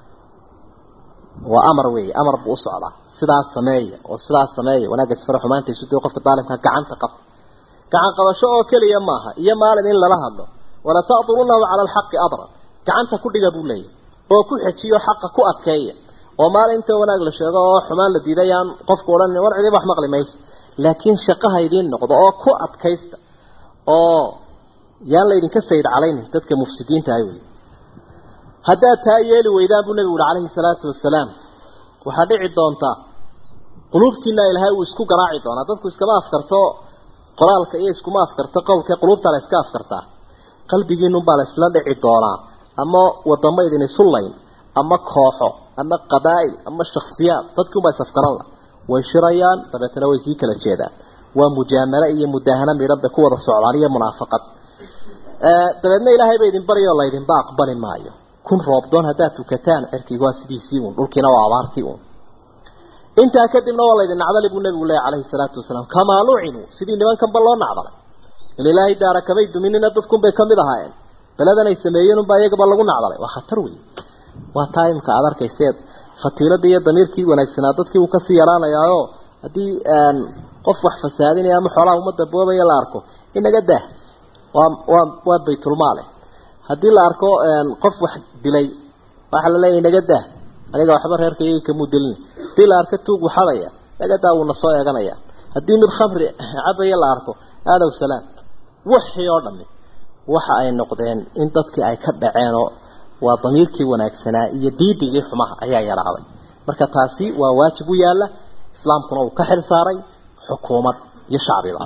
وأمر وي أمر بأسعى سدع السمية وسدع السمية وناك يسفر حمانتي يسو دي قفك طالبك كعنت قبض كعن قبض شو كلي يماها يما لن إلا لها ولا تأطرونه على الحق أبرا gacanta ku dhiga buu leeyahy oo ku xejiyo xaqa ku adkeeya oo maalinta wanaag la sheego oo xumaan la diidayaan qofku odhan war cidiba wax maqli mayso laakiin shaqaha idiin noqdo oo ku adkaysta oo yaan la idinka sayid calaynin dadka mufsidiinta ah wey haddaad taa yeeli weydaan buu nebigu uhi calayhi salaatu wasalaam waxaa dhici doontaa quluubtiina ilaahay uu isku garaaci doonaa dadku iskama afkarto qoraalka iyo iskuma afkarto qowlka quluubta la iska afkartaa qalbigiinunbaa la isla dhici doonaa ama wadamo idin isu layn ama kooxo ama qabaa'il ama shakhsiyaad dadkii unbaa isafgaran la way shirayaan dabeetana way sii kala jeedaan waa mujaamalo iyo mudahano midhan bay ku wada socdaan iyo munaafaqad dabeedna ilaahay ba idin baryo laydinba aqbali maayo kun roobdoon haddaad tukataan cirkigu waa sidiisii uun dhulkiina waa abaartii uun intaa kadibna waa laydin nacdali buu nabigu leeyahy calayhi salaatu wasalaam kamaa lucinuu sidii nimankanba loo nacdalay in ilaahay daara kamay duminina dadkunbay kamid ahaayeen beladan ay sameeyeen unbaa iyagaba lagu nacdalay waa khatar wey waa taa imka aad arkayseed fatiiladii iyo damiirkii wanaagsanaa dadkii uu kasii yaraanayaayo haddii qof wax fasaadinaya ama xoolaha ummadda boobaya la arko inaga dah waa waa waa baytulmaale haddii la arko qof wax dilay waxaa la leeyahy inaga dah aniga waxba reerka iyaga kamuu dilin haddii la arko tuug waxadaya naga daa wuuna soo eeganaya haddii mid khamri cabaya la arko aadow salaam wixii oo dhami waxa ay noqdeen in dadkii ay ka dhaceenoo waa damiirkii wanaagsanaa iyo diidigii xumaha ayaa yaraaday marka taasi waa waajib u yaala islaamkuna uu ka xil saaray xukuumad iyo shacbiba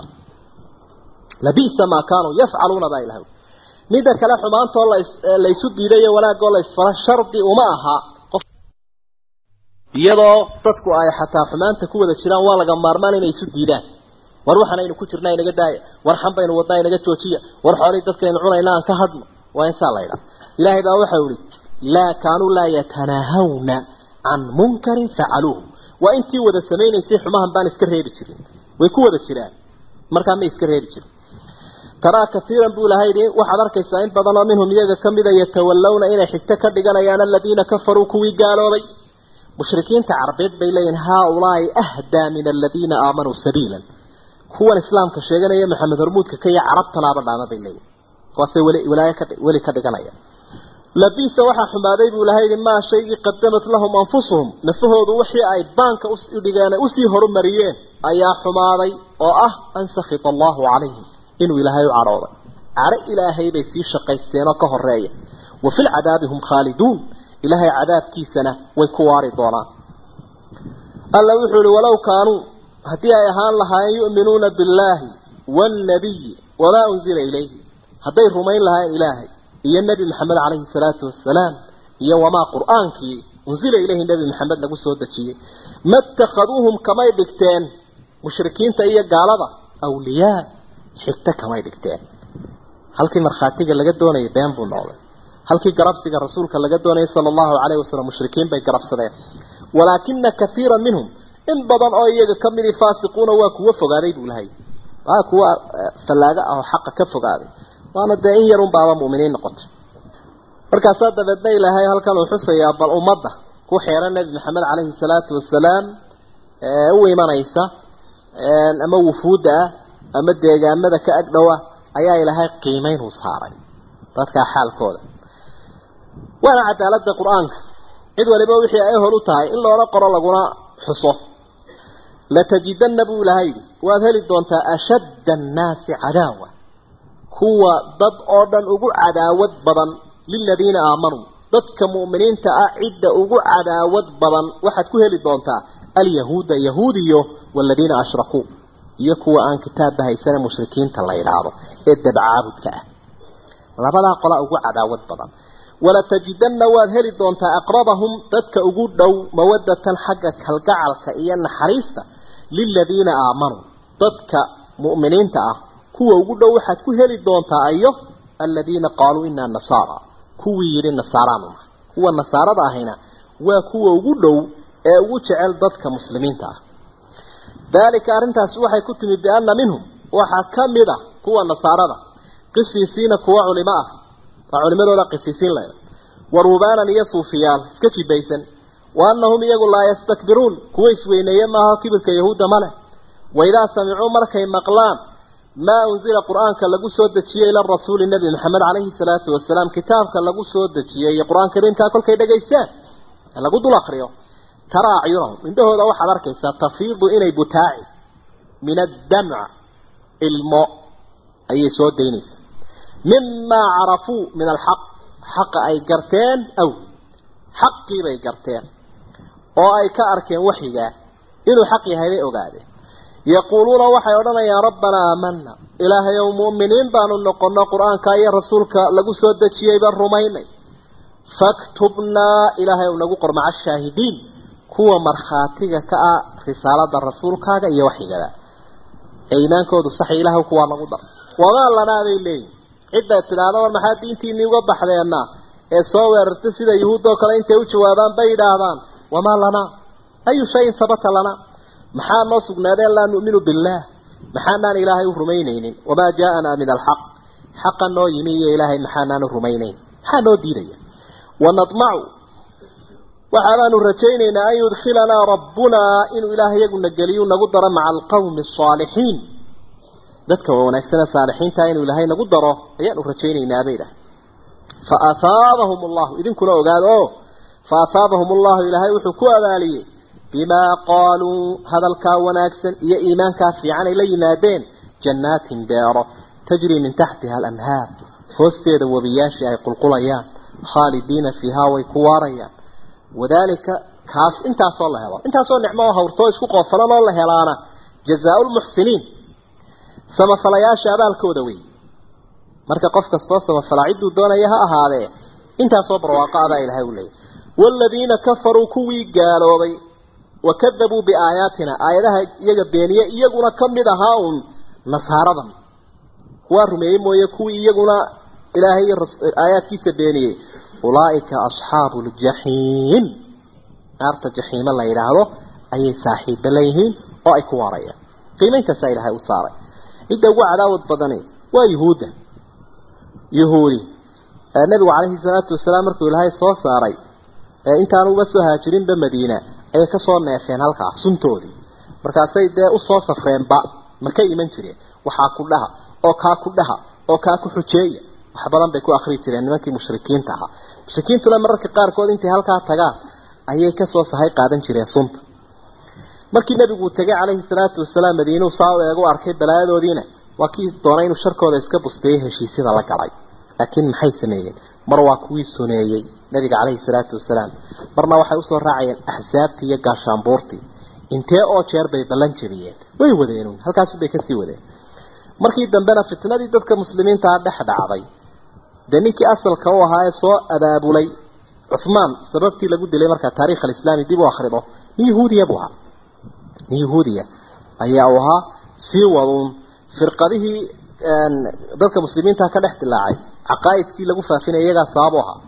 labisa maa kaanuu yafcaluuna baa ilahay midda kale xumaantoo la isu diidayo wanaagoo la isfala shardi uma aha qof iyadoo dadku ay xataa xumaanta ku wada jiraan waa laga maarmaan inay isu diidaan war waxaan aynu ku jirnaa inaga daaya war xan baynu wadnaa inaga joojiya war xoolihii dadkaynu cunayna aan ka hadno waa insaa la ydhaa ilaahay baa waxau ihi laa kaanuu laa yatanaahawna can munkarin facaluuhu waa intii wada samaynaysay xumahan baan iska reebi jirin way ku wada jiraan markaa may iska reebi jirin taraa kaiiran buu ilahay yidhi waxaad arkaysaa in badanoo minhum iyaga kamida yatawallawna inay xigto ka dhiganayaan aladiina kafaruu kuwii gaaloobay mushrikiinta carbeed bay leeyihin haaulaai ahdaa min aladiina aamanuu sabiilan kuwan islaamka sheeganaya maxamed hormuudka ka iyo carabtanaaba dhaama bay leeyihin kuwaasay weli walaayo ka weli ka dhiganaya labisa waxaa xumaaday buu ilahay yidhi maa shaygii qadamat lahum anfusuhum nafahoodu wixii ay baanka udhigeen usii horumariyeen ayaa xumaaday oo ah an sakhita allahu calayhim inuu ilaahay u cadhooday cadho ilaahay bay sii shaqaysteenoo ka horeeya wa fi lcadaabi hum khaaliduun ilaahay cadaabkiisana way ku waari doonaan alla wuxuu ihi walow kaanuu haddii ay ahaan lahaayeen yu'minuuna billaahi waannabiyi wamaa unzila ilayhi hadday rumayn lahaayeen ilaahay iyo nebi maxamed calayhi salaatu wasalaam iyo wamaa qur-aankii unsila ilayhi nebi maxamed lagu soo dejiyey ma itakhaduuhum kamay dhigteen mushrikiinta iyo gaalada awliyaa xigto kamay dhigteen halkii markhaatiga laga doonayay been buu noqday halkii garabsiga rasuulka laga doonayay sala allahu calayhi wasalam mushrikiin bay garabsadeen walaakina kaiira minhum in badan oo iyaga ka midii faasiquuna waa kuwa fogaaday buu lahay waa kuwa fallaaga ah oo xaqa ka fogaaday waana dee in yarun baaba mu'miniin noqotay markaasaa dabeedna ilaahay halkan uu xusayaa bal ummadda ku xeeran nebi maxamed calayhi salaatu wasalaam ee u imanaysa ama wufuudda ah ama deegaamada ka ag dhow ah ayaa ilaahay qiimeyn uu saaray dadkaa xaalkooda waana cadaaladda qur-aanka cid waliba wixii ay hor u tahay in loola qoro laguna xuso latajidanna buu ilahay yidhi waad heli doontaa ashadda annaasi cadaawa kuwa dad oo dhan ugu cadaawad badan liladiina aamanuu dadka mu'miniinta ah cidda ugu cadaawad badan waxaad ku heli doontaa alyahuuda yahuudiyo waladiina ashrakuu iyo kuwa aan kitaabba haysane mushrikiinta la yidhaahdo ee dabcaabudka ah labadaa qolaa ugu cadaawad badan walatajidanna waad heli doontaa aqrabahum dadka ugu dhow mawadatan xagga kalgacalka iyo naxariista liladiina aamanuu dadka mu'miniinta ah kuwa ugu dhow waxaad ku heli doontaa ayo aladiina qaaluu inaa nasaara kuwii yidhi nasaaraanu nahay kuwa nasaarada ahayna waa kuwa ugu dhow ee ugu jecel dadka muslimiinta ah daalika arrintaasi waxay ku timi bianna minhum waxaa ka mid a kuwa nasaarada qisiisiina kuwa culimo ah waa culimadooda qisiisiin leh wa ruubaanan iyo suufiyaal iska jibaysan wa annahum iyagu laa yastakbiruun kuwa isweyneeye maaha kibirka yahuudda male waidaa samicuu markay maqlaan maa unzila qur-aanka lagu soo dejiyey ila rasuuli nebi maxamed calayhi salaatu wasalaam kitaabka lagu soo dejiyey iyo qur-aan kariimkaa kolkay dhegaystaan ee lagu dul akriyo taraa acyunahum indhahooda waxaad arkaysaa tafiidu inay butaaci min addamc ilmo ayay soo daynaysaa mimaa carafuu min alxaq xaqa ay garteen aw xaqii bay garteen oo ay ka arkeen waxyigaa inuu xaq yahay bay ogaadeen yaquuluuna waxay odhanayaan rabbanaa aamana ilaahay ow mu'miniin baanu noqono qur-aanka iyo rasuulka lagu soo dejiyey baan rumaynay faktubnaa ilaahay ow nagu qor maca ashaahidiin kuwa markhaatiga ka ah risaalada rasuulkaaga iyo waxyigada ee iimaankoodu sax ilaah kuwaa nagu dar wamaa lanaa bay leeyihin cidda tidhaahda war maxaa diintiinii uga baxdeenna ee soo weerarta sida yuhuuddoo kale intay u jawaabaan bay yidhaahdaan wamaa lanaa ayu shayin habata lanaa maxaa noo sugnaadeen laa nu'minu billaah maxaanaan ilaahay u rumaynaynin wamaa jaaanaa min alxaq xaqa noo yimi iyo ilaahay maxaanaanu rumaynayn maxaa noo diidaya wanadmacu waxaanaanu rajaynaynaa an yudkhilanaa rabbunaa inuu ilaahay iyaguna geliyu nagu daro maca alqawmi asaalixiin dadka wanaagsane saalixiinta inuu ilaahay nagu daro ayaanu rajaynaynaa bay dhahay fa ahaabahum allahu idinkuna ogaada o fa ahaabahum allahu ilaahay wuxuu ku abaaliyey bimaa qaaluu hadalkaa wanaagsan iyo iimaankaa fiican ay la yimaadeen jannaatin beero tajrii min taxtiha alanhaar hoosteeda webiyaashii ay qulqulayaan khaalidiina fiihaa way ku waarayaan wadaalika kaas intaasoo la helo intaasoo nicmo oo hawrtoo isku qoofalan oo la helaana jazaau lmuxsiniin samafalayaasha abaalkooda wey marka qof kastoo samafalaa cidduu doonaya ha ahaadee intaasoo barwaaqo abaa ilahay u leeyay waaladiina kafaruu kuwii gaaloobay wakadabuu biaayaatina aayadaha iyaga beeniye iyaguna ka mid ahaa uun nasaaradan kuwaa rumeeyey mooye kuwii iyaguna ilaahay aayaadkiisa beeniyey ulaa'ika asxaabu ljaxiim naarta jaxiime la yidhaahdo ayay saaxiiba leeyihiin oo ay ku waarayaan qiimeyntaasaa ilaahay u saaray cidda ugu cadaawad badani waa yuhuudda yuhuudi nabigu calayhi salaatu wasalaam markuu ilaahay soo saaray intaanu uba soo haajirinba madiina ayay kasoo neefeen halkaa suntoodii markaasay dee usoo safreenba ma ka iman jireen waxaa ku dhaha oo kaa ku dhaha oo kaa ku xujeeya wax badan bay ku akrii jireen nimankii mushrikiinta ahaa mushrikiintuna mararka qaarkood intay halkaa tagaan ayay kasoo sahay qaadan jireen sunta markii nebigu tegay calayhi salaatu wasalaam madiinuu saa u eegu arkay balaayadoodiina waa kii doonay inuu sharkooda iska busteeyey heshiisyada la galay laakiin maxay sameeyeen mar waa kuwii suneeyey nabiga calayhi salaatu wasalaam marna waxay usoo raacayeen axsaabtii iyo gaashaanbuurtii intee oo jeer bay ballan jebiyeen way wadeenun halkaasubay kasii wadeen markii dambena fitnadii dadka muslimiintaa dhex dhacday dee ninkii asalka u ahaa ee soo abaabulay cuhmaan sababtii lagu dilay markaa taarikh alislaami dib u akhrido nin yahuudiya buu ahaa nin yahuudiya ayaa uu ahaa sii waduun firqadihii dadka muslimiinta ka dhex dilaacay caqaa'idkii lagu faafinaya iyagaa sababu ahaa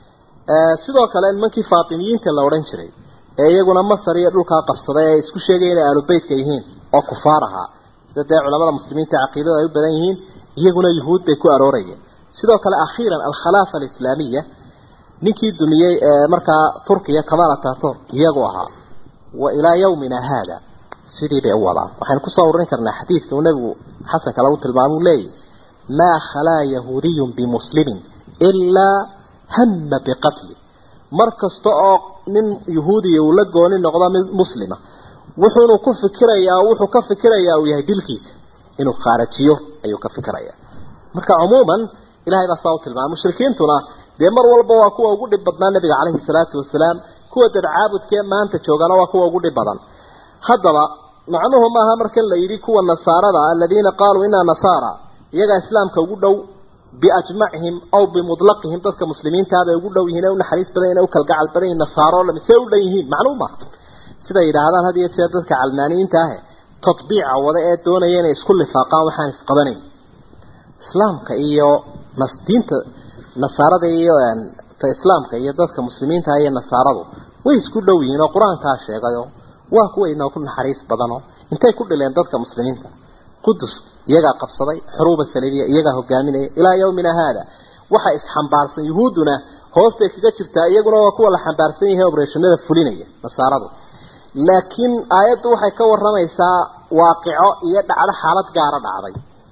sidoo kale nimankii faatimiyiinta la odhan jiray ee iyaguna masar iyo dhulkaa qabsaday ee isku sheegaya inay aalubeytka yihiin oo kufaar ahaa sida dee culamada muslimiinta caqiidada ay u badan yihiin iyaguna yuhuud bay ku aroorayeen sidoo kale akhiiran alkhalaafa alislaamiya ninkii dumiyey ee markaa turkiya kamal ataturk iyagu ahaa wa ilaa yawmina haada sidii bay u wadaan waxaynu kusoo ururin karnaa xadiidka uu nebigu xasanka lagu tilmaamuu leeyahy maa khalaa yahuudiyun bimuslimin ilaa hama biqatli mar kasta oo nin yahuudiya uu la gooni noqdo mid muslima wuxuunu ku fikirayaa wuxuu ka fikirayaa uu yahay dilkiisa inuu khaarajiyo ayuu ka fikirayaa marka cumuuman ilahay baa saa u tilmaamay mushrikiintuna dee mar walba waa kuwa ugu dhib badnaa nabiga calayhi salaatu wasalaam kuwa dadcaabudkee maanta joogana waa kuwa ugu dhib badan haddaba macnuhu maaha markan la yidhi kuwa nasaarada aladiina qaaluu inaa nasaara iyagaa islaamka ugu dhow biajmacihim aw bimudlaqihim dadka muslimiintaabay ugu dhow yihiin ee u naxariis badan yihin u kalgacal badan yihin nasaaro lami see u dhan yihiin macnuu maaha siday yidhaahdaan had iyo jeer dadka calmaaniyiinta ahe tatbiica wada ee doonaya inay isku lifaaqaan waxaan isqabanayn islaamka iyo diinta nasaarada iyo ta islaamka iyo dadka muslimiinta iyo nasaaradu way isku dhow yihiin oo qur-aankaa sheegayo waa kuwa inoo ku naxariis badano intay ku dhileen dadka muslimiinta qudus iyagaa qabsaday xuruuba saliibiya iyagaa hogaaminaya ilaa yawmina haada waxa isxambaarsan yuhuudduna hoostay kaga jirtaa iyaguna waa kuwa la xambaarsan yahay obreshanada fulinaya nasaaradu laakiin aayaddu waxay ka waramaysaa waaqico iyo dhacdo xaalad gaara dhacday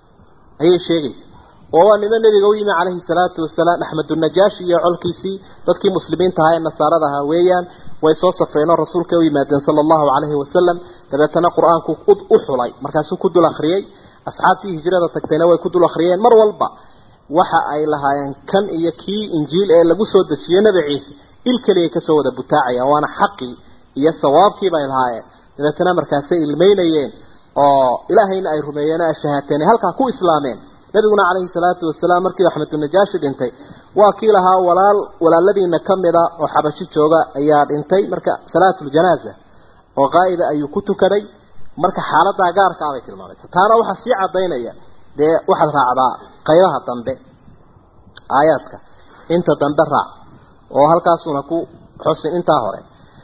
ayay sheegaysa oo waa nimo nebiga u yimi calayhi salaatu wasalaam axmedunajaashi iyo colkiisii dadkii muslimiinta ahaa ee nasaarada ahaa weeyaan way soo safreenoo rasuulka u yimaadeen sala allahu calayhi wasalam dabeetana qur-aanku u xulay markaasuu ku dul akhriyey asxaabtii hijrada tagtayna way ku dul akhriyeen mar walba waxa ay lahaayeen kan iyo kii injiil ee lagu soo dejiyo nebi ciise il keliyay kasoo wada butaacayaan waana xaqii iyo sawaabkii bay lahaayeen dabeetana markaasay ilmeynayeen oo ilaahayna ay rumeeyeen ay shahaateen halkaa ku islaameen nabiguna calayhi salaatu wasalaam markii axmedunajaashi dhintay waa kii lahaa walaal walaaladiina ka mida oo xabashi jooga ayaa dhintay marka salaatuljanaaza oo qaa'ida ayuu ku tukaday marka xaaladaa gaarkaa bay tilmaamaysa taana waxaa sii cadaynaya dee waxaad raacdaa qaybaha dambe aayaadka inta dambe raac oo halkaasuna ku xusin intaa hore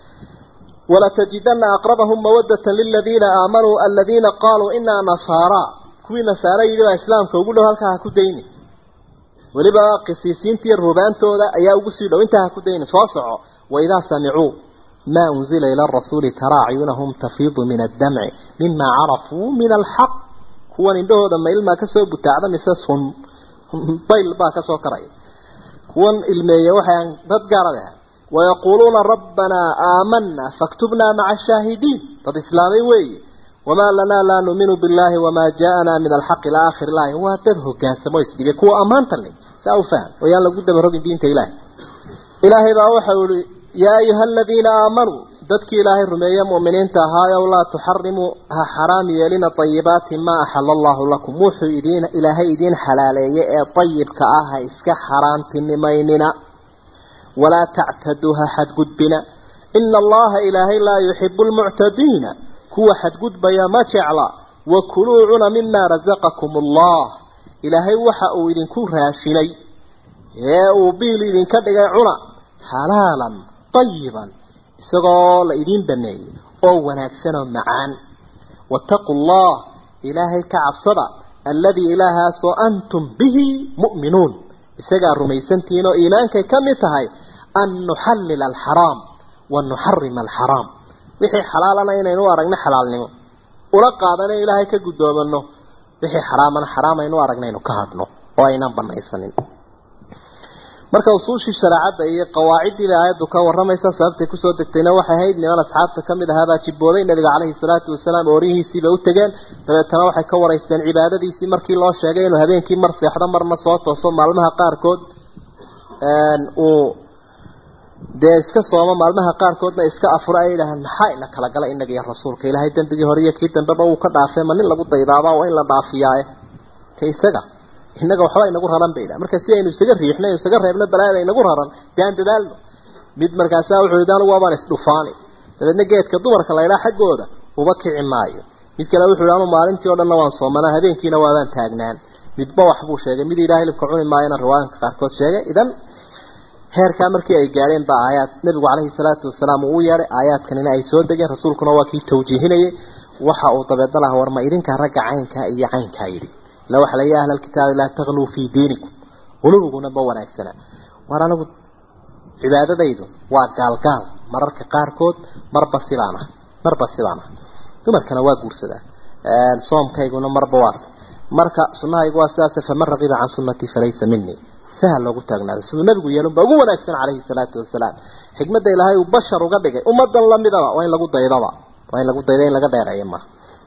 ولتجدن أقربهم مودة للذين آمنوا الذين قالوا إنا نصارى كوي نصارى يجوا إسلام كوقول له هلك هكوديني ولبا قسيسين تير ربان تودا أيا أقسيدو انت هكوديني صاصعوا وإذا سمعوا ما أنزل إلى الرسول ترى عيونهم تفيض من الدمع مما عرفوا من الحق هو عنده دم إلما كسو بتاعدا مساسهم طيل با كسو كراي هو المية وحيان ضد قاربها ويقولون ربنا آمنا فاكتبنا مع الشاهدين قد إسلامي وي وما لنا لا نؤمن بالله وما جاءنا من الحق إلى آخر الله هو تذهب قاسم ويسدق كو أمان تلي سأوفان ويان لقد مرق دين إله إلهي بأوحى يا أيها الذين آمنوا ذاتك إلهي الرمية مؤمنين تهايا ولا تحرموا حرام يلين طيبات ما أحل الله لكم موحوا إدين إلهي إدين حلالي طيب كآها إسك حرام تنميننا ولا تعتدوها حد قدبنا إن الله إلهي لا يحب المعتدين هو حد قدب يا ما تعلى وكلوا عنا مما رزقكم الله إلهي وحأوا إذن كون راشني يا أبيل إذن كدقى عنا حلالا طيبا سقال إذن بني أو ونكسنا معان واتقوا الله إلهي كعب صدى الذي إلها سو أنتم به مؤمنون isagaa rumaysantihiin oo iimaankay ka mid tahay an nuxallila alxaraam wa nuxarima alxaraam wixii xalaalana inaynu u aragno xalaalnimo ula qaadana ilaahay ka guddoomanno wixii xaraamana xaraam aynu u aragnaynu ka hadhno oo aynan banaysanin marka usuushii shareecadda iyo qawaaciddii aayaddu ka warramaysa sababtay kusoo degtayna waxay ahayd niman asxaabta ka mid ahaabaa jibbooday nabiga caleyhi salaatu wasalaam oorihiisiiba u tegeen dabeetana waxay ka waraysteen cibaadadiisii markii loo sheegay inuu habeenkii mar seexdo marna soo tooso maalmaha qaarkood uu dee iska soomo maalmaha qaarkoodna iska afuro ay yidhaahaan maxaa ina kala gala inaga iyo rasuulka ilaahay dembigii hore iyo kii dambeba uu ka dhaafay ma nin lagu daydaaba waa in la dhaafiyaaye te isaga innaga waxba inagu raran bayda marka si aynu isaga riixno isaga reebno balaayada inagu raran dee aan dadaalno mid markaasaa wuxuu yidhi anigu waabaan isdhufaani dabeedna geedka dumarka la ydhaa xaggooda uba kici maayo mid kale wuxuu yidhi anu maalintii o dhanna waan soomanaa habeenkiina waabaan taagnaan midba wax buu sheegay mid yidhaha hilibka cuni maayana riwaayanka qaarkood sheegay idan heerkaa markii ay gaadheen baa aayaad nabigu caleyhi salaatu wasalaam uu u yeedhay aayaadkanina ay soo degeen rasuulkuna waa kii tawjiihinayay waxa uu dabeedna laha warma idinka ragga caynkaa iyo caynkaa yidhi ila waxa la yahay ahlal kitaabi laa taghluu fii diinikum qulubiguna ma wanaagsana war anigu cibaadadaydu waa gaalgaal mararka qaarkood marba sibaan ah marba sibaan ah dumarkana waa guursadaa soomkayguna marba waas marka sunnahaygu waa sidaas faman raqiba can sunnatii falaysa minii sahal loogu taagnaado siduu nabigu yeelun baa ugu wanaagsan calayhi salaatu wasalaam xikmadda ilaahay uu bashar uga dhigay ummadan lamidaba waa in lagu daydaba waa in lagu dayda in laga dheereeyo ma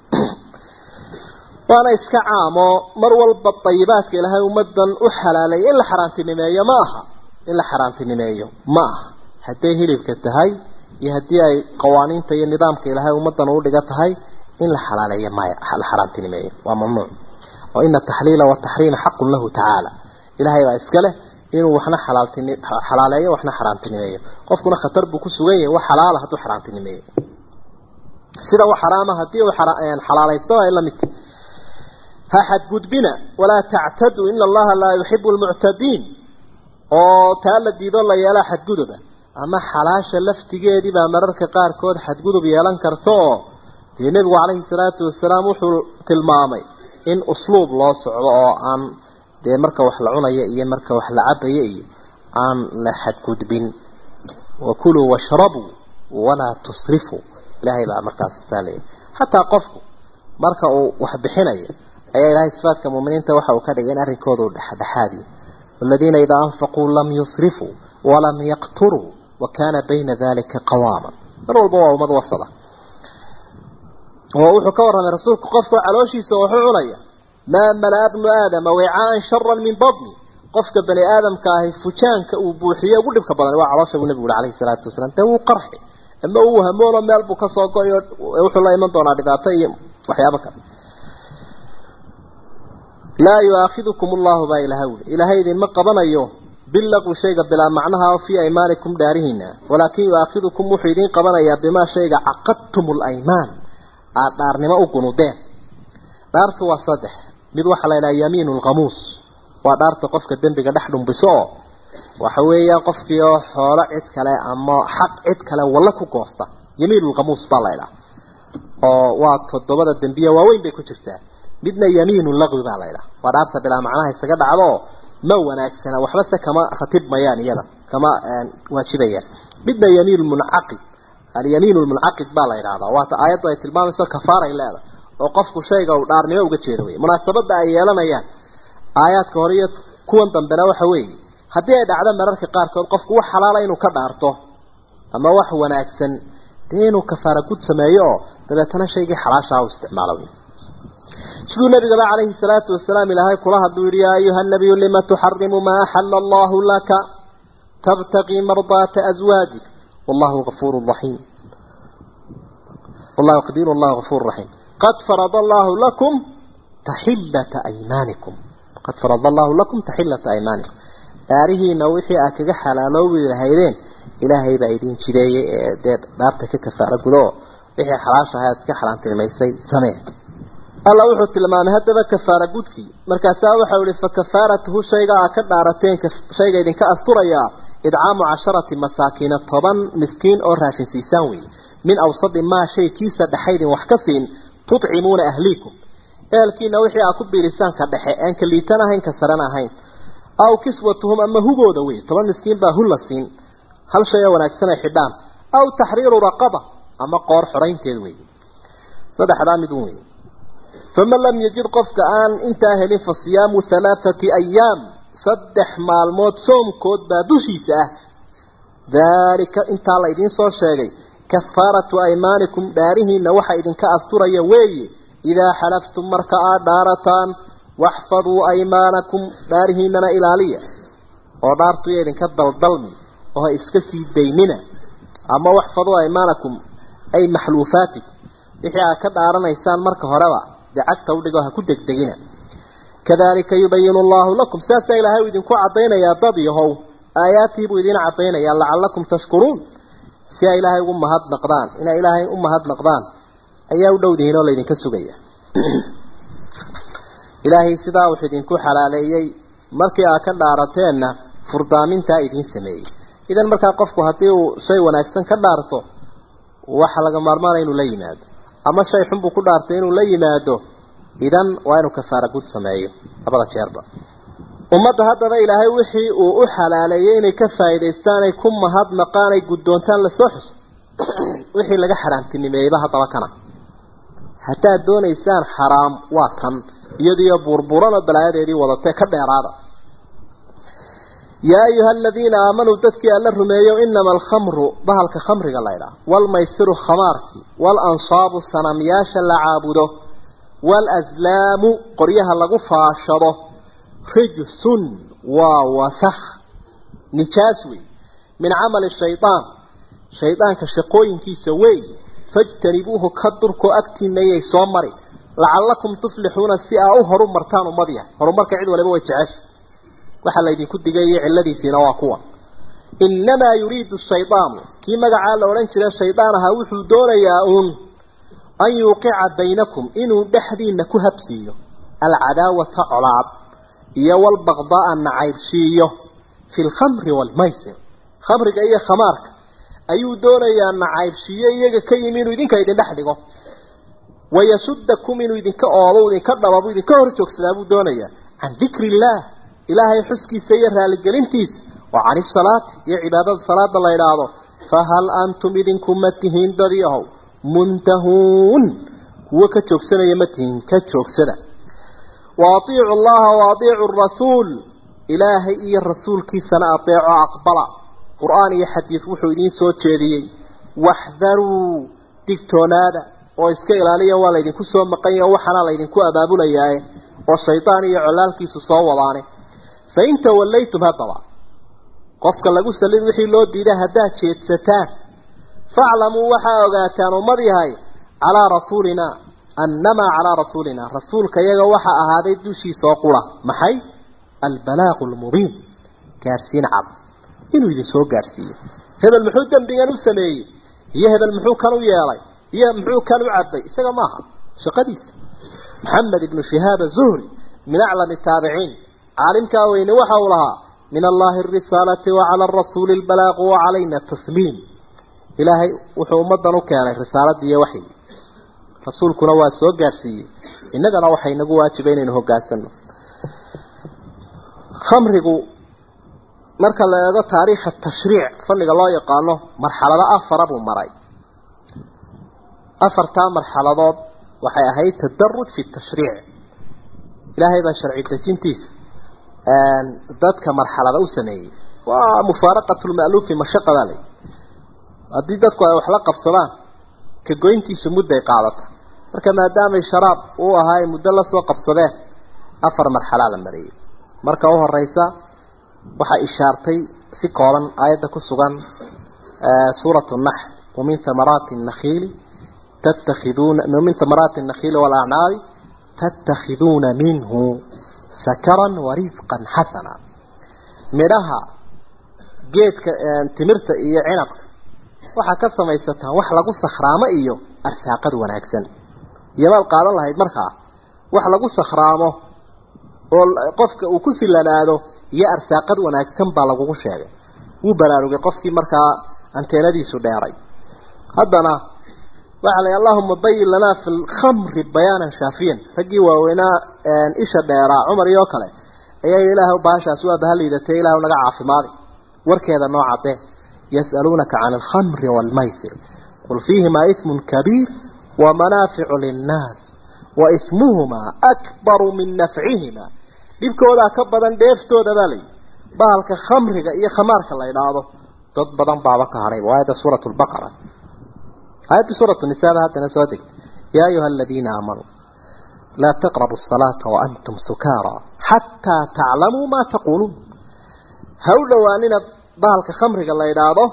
waana iska caamo mar walba dayibaadka ilaahay ummadan u xalaaleeya in la xaaraantinimeeyo ma aha in la xaaraantinimeeyo ma aha hadday hilibka tahay iyo haddii ay qawaaniinta iyo nidaamka ilaahay ummadan uu dhiga tahay in la xalaaleeyo maya la xaaraantinimeeyo waa mamnuuc oo ina taxliila wataxriima xaqun lahu tacaala ilaahay baa iska leh inuu waxna xalaaltini xalaaleeyo waxna xaraantinimeeyo qofkuna khatar buu ku sugan yahay wax xalaala hadduu xaraantinimeeyo sida wax xaraama haddii uu xalaalaysto waa in la mid ha xadgudbina walaa tactaduu ina allaha laa yuxibu lmuctadiin oo taa la diido la yeelaa xadguduba ama xalaasha laftigeedii baa mararka qaarkood xadgudub yeelan karta oo dee nebigu calayhi salaatu wasalaam wuxuu tilmaamay in usluub loo socdo oo aan dee marka wax la cunayo iyo marka wax la cabayo iyo aan la xadgudbin wakuluu washrabuu walaa tusrifuu ilaahay baa markaas saalaya xataa qofku marka uu wax bixinayo ayaa ilaahay sifaadka muuminiinta waxa uu ka dhigay in arrinkooda uu dhexdhexaadiyo والذين إذا أنفقوا لم يصرفوا ولم يقتروا وكان بين ذلك قواما من والبوا ومد وصله ووحو كورنا رسولك قفك علوشي سوحو عليا ما ملا ابن آدم وعاء شرا من بطني قفك بني آدم كاهي فجانك وبوحية وقلبك بطني وعلوشي النبي عليه الصلاة والسلام تهو قرحي أما هو همولا مالبو كسوكو يوحو الله يمن دونا دقاتي وحيابك لا يؤاخذكم الله با إلهول إلهي ذي مقبنا أيوه باللغو شيء بلا معناها في أيمانكم دارهن ولكن يؤاخذكم محيدين قبنا يا بما شيء عقدتم الأيمان aada dhaarnimo u gunudeen dhaartu waa saddex mid waxaa la yidhaha yamiinu lkhamuus waa dhaarta qofka dembiga dhex dhumbiso oo waxa weeyaan qofkii oo xoolo cid kale ama xaq cid kale walla ku goosta yamiinu lkhamuus baa la ydhaha oo waa toddobada dembiye waaweyn bay ku jirtaa midna yamiinu laqwi baa la ydhaha waa dhaarta bilaa macnaha isaga dhacdo oo ma wanaagsana waxba se kama ratib mayaan iyada kama waajibayaan midna yamiin muncaqid alyamiin lmuncaqid baa la yidhahdaa waata aayaddu ay tilmaamayso kafaaray leedahay oo qofku shayga uu dhaarnimo uga jeedo wey munaasabadda ay yeelanayaan aayaadka hore iyo kuwan dambena waxa weeye haddii ay dhacdo mararka qaarkood qofku wax xalaala inuu ka dhaarto ama wax wanaagsan dee inuu kafaara gud sameeyo oo dabeetana shaygii xalaashaa u isticmaalo siduu nabigaba calayhi salaatu wasalaam ilaahay kula hadluu yihi yaa ayuha nabiyu lima tuxarimu maa axala allahu laka tabtaqii mardaata aswaajik wallahu gafuuru raxiim wallahu qadiir wallahu gafuuru raxiim qad farada allahu lakum taxillata aymaanikum qad farada allahu lakum taxillata aymaanikum dhaarihiina wixii aad kaga xalaaloobi lahaydeen ilaahay baa idin jideeyey ee dee dhaarta ka kafaara gudo wixii xalaasha ahayd ka xalaantilmaysay samee alla wuxuu tilmaamay haddaba kafaara gudkii markaasaa waxau ihi fa kafaaratuhu shayga aa ka dhaarateen shayga idinka asturayaa idcaamu casharati masaakiina toban miskiin oo raashin siisaan weeye min awsadi maa shay kiisa dhexaydin wax ka siin tutcimuuna ahliikum ehelkiina wixii aa ku biilisaan ka dhexe aan ka liitan ahayn ka saran ahayn aw kiswatuhum ama hugooda wey toban miskiin baa hu la siin hal shay oo wanaagsan ay xidhaan aw taxriiru raqaba ama qoor xoraynteed wey saddexdaa mid un wey faman lam yajid qofka aan intaa helin fa siyaamu halaathati ayaam saddex maalmood soomkood baa dushiisa ah daalika intaa la idiin soo sheegay kafaaratu aymaanikum dhaarihiina waxa idinka asturaya weeye idaa xalaftum marka aad dhaarataan waxfaduu aymaanakum dhaarihiinana ilaaliya oo dhaartuya idinka daldalmi oo ha iska sii daynina ama waxfaduu aymaanakum ay maxluufaatikum wixii aad ka dhaaranaysaan marka horeba dee cagta udhigo ha ku degdegina kadalika yubayinu allahu lakum saasaa ilaahay uu idinku caddaynayaa dad yahow aayaadtii buu idiin caddaynayaa lacallakum tashkuruun si ay ilaahay ugu mahadnaqdaan inay ilaahay u mahadnaqdaan ayaa u dhowdihiin oo laydinka sugaya ilaahay sidaa wuxuu idinku xalaaleeyey markii aad ka dhaarateenna furdaamintaa idiin sameeyey idan markaa qofku haddii uu shay wanaagsan ka dhaarto waxa laga maarmaana inuu la yimaado ama shay xun buu ku dhaartay inuu la yimaado idan waa inuu kafaara gud sameeyo labada jeerba ummadda haddaba ilaahay wixii uu u xalaaleeyey inay ka faa'iidaystaan ay ku mahadnaqaan ay guddoontaan lasoo xus wixii laga xaraamtinimeeyeyba haddaba kana haddaad doonaysaan xaraam waa kan iyadiyo burburan oo balaayadeedii wadatee ka dheeraada yaa ayuha aladiina aamanuu dadkii alla rumeeyo inama alkhamru bahalka khamriga laydhaah waalmaysiru khamaarki waalansaabu sanamyaasha la caabudo waalaslaamu qoryaha lagu faashado rijsun waa wasakh nijaas wey min camali shaydaan shaydaanka shaqooyinkiisa wey fajtanibuuhu ka durko agtiinayay soo mari lacallakum tuflixuuna si aa u horu martaan ummad yahay horumarka cid waliba way jecesha waxaa laydinku digayay cilladiisiina waa kuwa innamaa yuriidu shaydaanu kii magacaa la odhan jira shaydaan ahaa wuxuu doonayaa uun an yuuqica baynakum inuu dhexdiina ku habsiiyo alcadaawata colaad iyo walbaqda'a nacaybshiiyo fi lkhamri waalmaysir khamriga iyo khamaarka ayuu doonayaa nacaybshiiyo iyaga ka yimi inuu idinka idin dhex dhigo wayasudakum inuu idinka oobo idinka dhababu idinka hor joogsadaa buu doonayaa can dikri illaah ilaahay xuskiisa iyo raaligelintiisa wa can isalaati iyo cibaadada salaada la idhaahdo fahal antum idinku ma tihiin dadii ahow muntahuun kuwo ka joogsanaya ma tihiin ka joogsada wa atiicu allaha wa atiicu rasuul ilaahay iyo rasuulkiisana adeeco aqbala qur-aan iyo xadiis wuxuu idiin soo jeediyey waxdaruu digtoonaada oo iska ilaaliya waa laydinku soo maqan yaho waxaana laydinku abaabulayaaye oo shaydaan iyo colaalkiisu soo wadaane fa in tawallaytum haddaba qofka lagu sallid wixii loo diiday haddaad jeedsataan faclamuu waxaa ogaataan ummad yahay calaa rasuulinaa annamaa calaa rasuulinaa rasuulka iyaga waxaa ahaaday dushiisa oo qura maxay albalaaqu lmubiin gaarsiin cad inuu idin soo gaarsiiyo hebel muxuu dembigan u sameeyey iyo hebel muxuu kan u yeelay iyo muxuu kan u cabay isaga maaha shaqadiisa maxamed ibnu shihaab azuhri min aclami taabiciin caalimkaa weyne waxa uu lahaa min allahi arisaalati wacala arasuuli albalaaqu wacalayna tasliim ilaahay wuxuu ummadan u keenay risaaladii iyo waxyi rasuulkuna waa soo gaadhsiiyey innagana waxaa inagu waajiba inaynu hogaansano khamrigu marka la eego taariikha tashriic fanniga loo yaqaano marxalado afara buu maray afartaa marxaladood waxay ahayd tadaruj fi tashriic ilaahay baa sharci dejintiisa dadka marxalada u sameeyey waa mufaaraqatu lma'luufi mashaqadaa lay haddii dadku ay wax la qabsadaan ka goyntiisu mudday qaadata marka maadaamay sharaab uu ahaa ay muddo la soo qabsadeen afar marxalaa la mariyey marka u horeysa waxaa ishaartay si kooban aayadda ku sugan suuratu naxl wamin thamaraati nakhiili tattakhiduuna min thamaraati nakhiili walacnaabi tattakhiduuna minhu sakaran warisqan xasana midhaha geedka timirta iyo cinabka waxaa ka samaysataan wax lagu sakhraamo iyo arsaaqad wanaagsan iyomaad qaadan lahayd markaa wax lagu sakhraamo oo qofka uu ku silanaado iyo arsaaqad wanaagsan baa lagugu sheegay wuu baraarugay qofkii markaa anteenadiisu dheeray haddana waxaa la allahuma bayin lanaa fi lkhamri bayaanan shaafiyan raggii waaweynaa isha dheeraa cumar iyo kale ayaa ilaah baashaas waa bahaliidatay ilah naga caafimaadi warkeeda noo cadee yas'aluunaka can alkhamri waalmaysir qul fiihimaa ismun kabiir wamanaaficu linnaas wa ismuhumaa akbaru min nafcihima dhibkoodaa ka badan dheeftooda baa layihi bahalka khamriga iyo khamaarka la idhaahdo dad badan baaba ka hadhay aayadda suurat lbaqara aayadda suuratu nisaaba haddana soo degtay yaa ayuha aladiina aamanuu laa taqrabu asalaata waantum sukaara xataa taclamuu maa taquuluun ha u dhowaanina bahalka khamriga la idhaahdo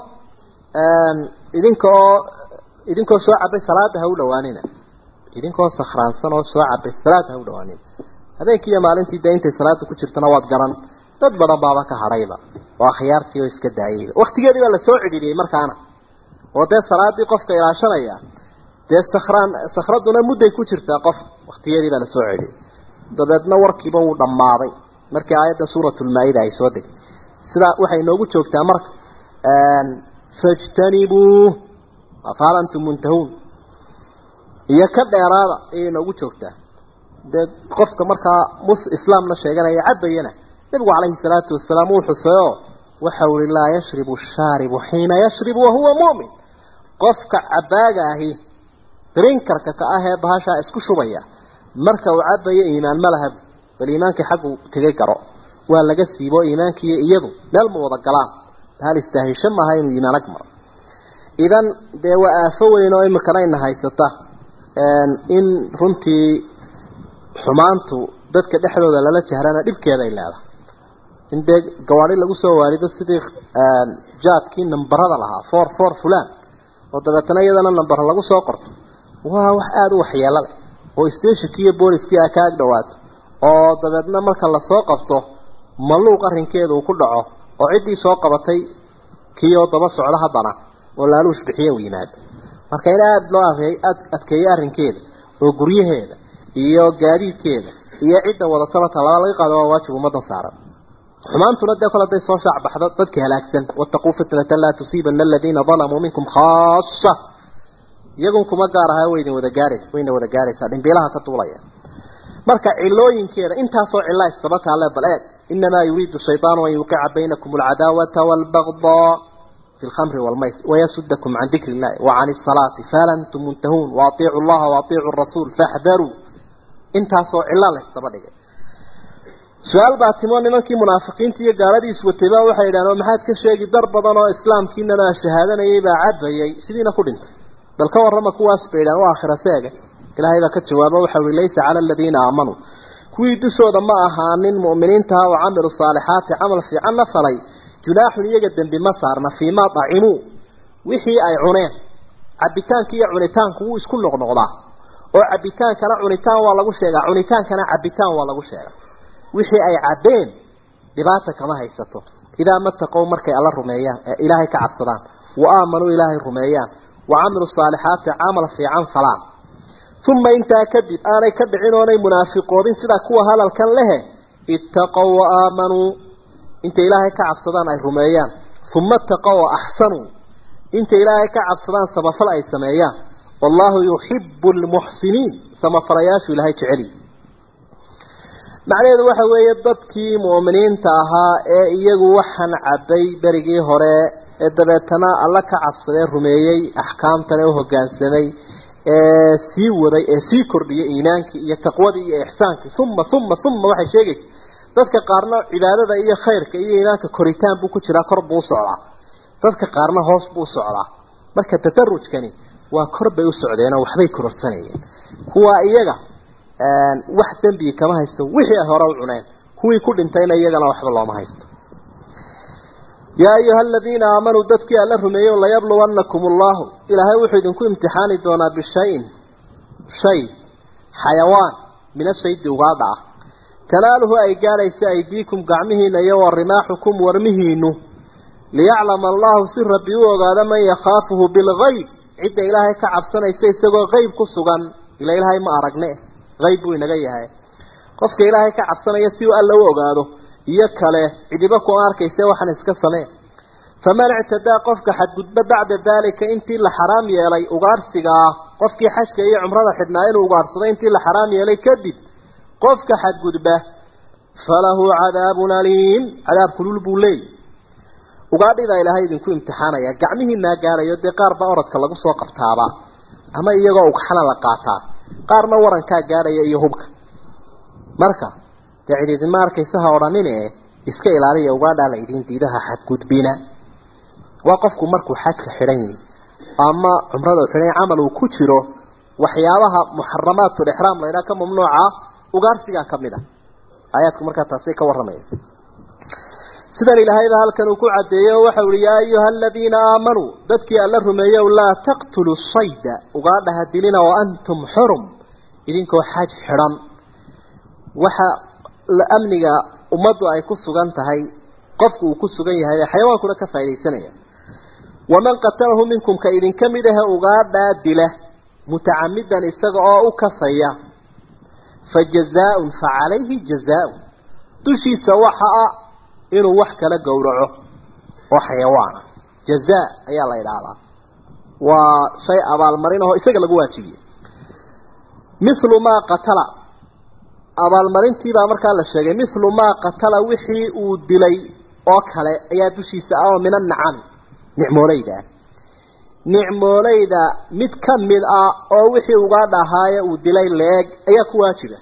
idinkoo idinkoo soo cabay salaada ha u dhowaanina idinkoo sakhraansan oo soo cabay salaada ha u dhowaanina habeenkii iyo maalintii dee intay salaada ku jirtana waad garan dad badan baaba ka hadhayba oo akhyaartii oo iska daayayba waktigeedii baa lasoo cidhiidhiyey markaana oo dee salaadii qofka ilaashanaya dee sakhraan sakhraduna mudday ku jirtaa qof waktigeedii baa lasoo celiyey dabeedna warkiiba wuu dhammaaday markii aayadda suuratulmaa-ida ay soo degtay sidaa waxay inoogu joogtaa marka fajtanibuu afaal antum muntahuun iyo ka dheeraada ayay inoogu joogtaa dee qofka markaa mus islaamna sheeganaya cabayana nabigu calayhi salaatu wasalaam uu xuseeyo waxa uli laa yashribu shaaribu xiina yashribu wahuwa mu'min qofka cabaaga ahi drinkarka ka ah ee bahashaa isku shubaya marka uu cabayo iimaan ma laha bal iimaankii xaggu tegay garo waa laga siibo iimaankiiyo iyadu meel ma wada galaan hal istaahisho maaha inuu iimaan ag maro idan dee waa aafo weyn oo imikana ina haysata in runtii xumaantu dadka dhexdooda lala jahrana dhibkeeda ay leedahay in dee gawaari lagu soo waarido sidii jaadkii nambarada lahaa for for fulan oo dabeetana iyadana nambar lagu soo qorto waa wax aada u waxyeelo leh oo stationkii iyo booliskii a ka ag dhawaato oo dabeedna marka lasoo qabto maluuq arrinkeeda uu ku dhaco oo ciddii soo qabatay kii oo daba socdo haddana oo laaluush bixiye u yimaado marka in aada loo adkeeyo arrinkeeda oo guryaheeda iyo gaadiidkeeda iyo cidda wadataba talaba laga qaado waa waajib ummadan saaran xumaantuna dee kole haday soo shaacbaxdo dadka halaagsan wattaquu fitnatan laa tusiibana aladiina dalamuu minkum khaasa iyagun kuma gaar aha waydin wada gaarays wayna wada gaaraysaa dhimbiilaha ka duulaya marka cilooyinkeeda intaasoo cilla istaba taale bal eeg inamaa yuriidu shayطaanu an yuqica baynakum alcadaawata wاlbagdaa fi lkhamri wاlmaysr wayasudakum can dikri اllahi wacan الsalaati fahal antum muntahuun waaطiicu llaha waaطiicu rasuul faxdaruu intaasoo cilla la istaba dhigay su-aal baa timo nimankii munaafiqiinta iyo gaaladii iswatayba waxay yidhahdeen maxaad ka sheegi dar badan oo islaamkiinana shahaadanayay baa cabayay sidiina ku dhintay bal ka warrama kuwaas bay yidhahdeen waa aakhira seega ilaahay baa ka jawaabo waxa uhi laysa cala aladiina aamanuu kuwii dushooda ma ahaanin mu'miniintaha oo camilu saalixaati camal fiicanna falay junaaxun iyaga dembi ma saarna fii maa dacimuu wixii ay cuneen cabitaanka iyo cunitaanku wuu isku noqnoqdaa oo cabitaankana cunitaan waa lagu sheegaa cunitaankana cabitaan waa lagu sheegaa wixii ay cabbeen dhibaata kama haysato idaa mataqow markay alla rumeeyaan ee ilaahay ka cabsadaan wa aamanuu ilaahay rumeeyaan وعملوا الصالحات عمل في عن فلان ثم انت كذب آني كدعين وني منافقون سيدا كوا هذا الكن له اتقوا وآمنوا انت إلهي كعب صدان أي رميان ثم اتقوا وأحسنوا انت إلهي كعب صدان سبفل أي سميان والله يحب المحسنين سمفرياش إلهي تعلي macnaheedu waxa weeye dadkii mu'miniinta ahaa ee iyagu waxaan cabbay berigii hore ee dabeetana alla ka cabsadee rumeeyey axkaamtana u hoggaansamay ee sii waday ee sii kordhiyay iimaankii iyo taqwadii iyo ixsaankii uma uma uma waxay sheegaysa dadka qaarna cibaadada iyo khayrka iyo iimaanka koritaan buu ku jiraa kor buu u socdaa dadka qaarna hoos buu u socdaa marka tatarujkani waa kor bay u socdeenoo waxbay kororsanayeen kuwa iyaga wax dembi kama haysto wixii ay hore u cuneen kuwii ku dhintayna iyagana waxba looma haysto yaa ayuha aladiina aamanuu dadkii alla rumeeyo layabluwannakum allahu ilaahay wuxuu idinku imtixaani doonaa bishayin shay xayawaan min ashaydi ugaadha ah tanaaluhu ay gaadhaysa aydiikum gacmihiina iyo wa rimaaxukum warmihiinu liyaclama allahu si rabbi u ogaado man yakhaafuhu bilgayb cidda ilaahay ka cabsanaysa isagoo qeyb ku sugan ila ilaahay ma aragne qayb buu inaga yahay qofka ilaahay ka cabsanaya si uu alla u ogaado iyo kale cidiba ku arkaysa waxaan iska samee faman ictadaa qofka xadgudba bacda daalika intii la xaraam yeelay ugaarsiga ah qofkii xajka iyo cumrada xidhnaa inuu ugaarsaday intii la xaraam yeelay kadib qofka xadgudba falahu cadaabun aliim cadaab kulul buu leeyay ugaadhidaa ilaahay idinku imtixaanaya gacmihiinaa gaarayo dee qaar baa orodka lagu soo qabtaaba ama iyagoo ugxana la qaataa qaarna warankaa gaadhaya iyo hubka marka dee cididima arkaysa ha odhanine iska ilaaliya ugaadhaa la idin diidaha xadgudbina waa qofku markuu xajka xidhan yahi ama cumrada xidhan camal uu ku jiro waxyaabaha muxaramaatu lixraam laydhaha ka mamnuuca ugaarsigaa ka mid a aayaadku markaa taasi ka warramaya sidan ilaahayba halkan uu ku cadeeyey oo waxau ihi yaa ayuha aladiina aamanuu dadkii alla rumeeyow laa taqtuluu sayda ugaadhaha dilina wa antum xurum idinkoo xaj xidhan waxa amniga ummaddu ay ku sugan tahay qofku uu ku sugan yahay ee xayawaankuna ka faaidaysanaya waman qatalahu minkum ka idinka mid ahe ugaadhaa dila mutacamidan isaga oo u kasaya fa jazaaun fa calayhi jazaaun dushiisa waxa a inuu wax kala gowraco oo xayawaana jazaa ayaa la idhaahdaa waa shay abaalmarin ahoo isaga lagu waajibiyey mithlu maa qatala abaalmarintiibaa markaa la sheegay mithlu maa qatala wixii uu dilay oo kale ayaa dushiisa ah oo min annacami nicmooleyda nicmooleyda mid ka mid ah oo wixii uga dhahaaye uu dilay leeg ayaa ku waajiba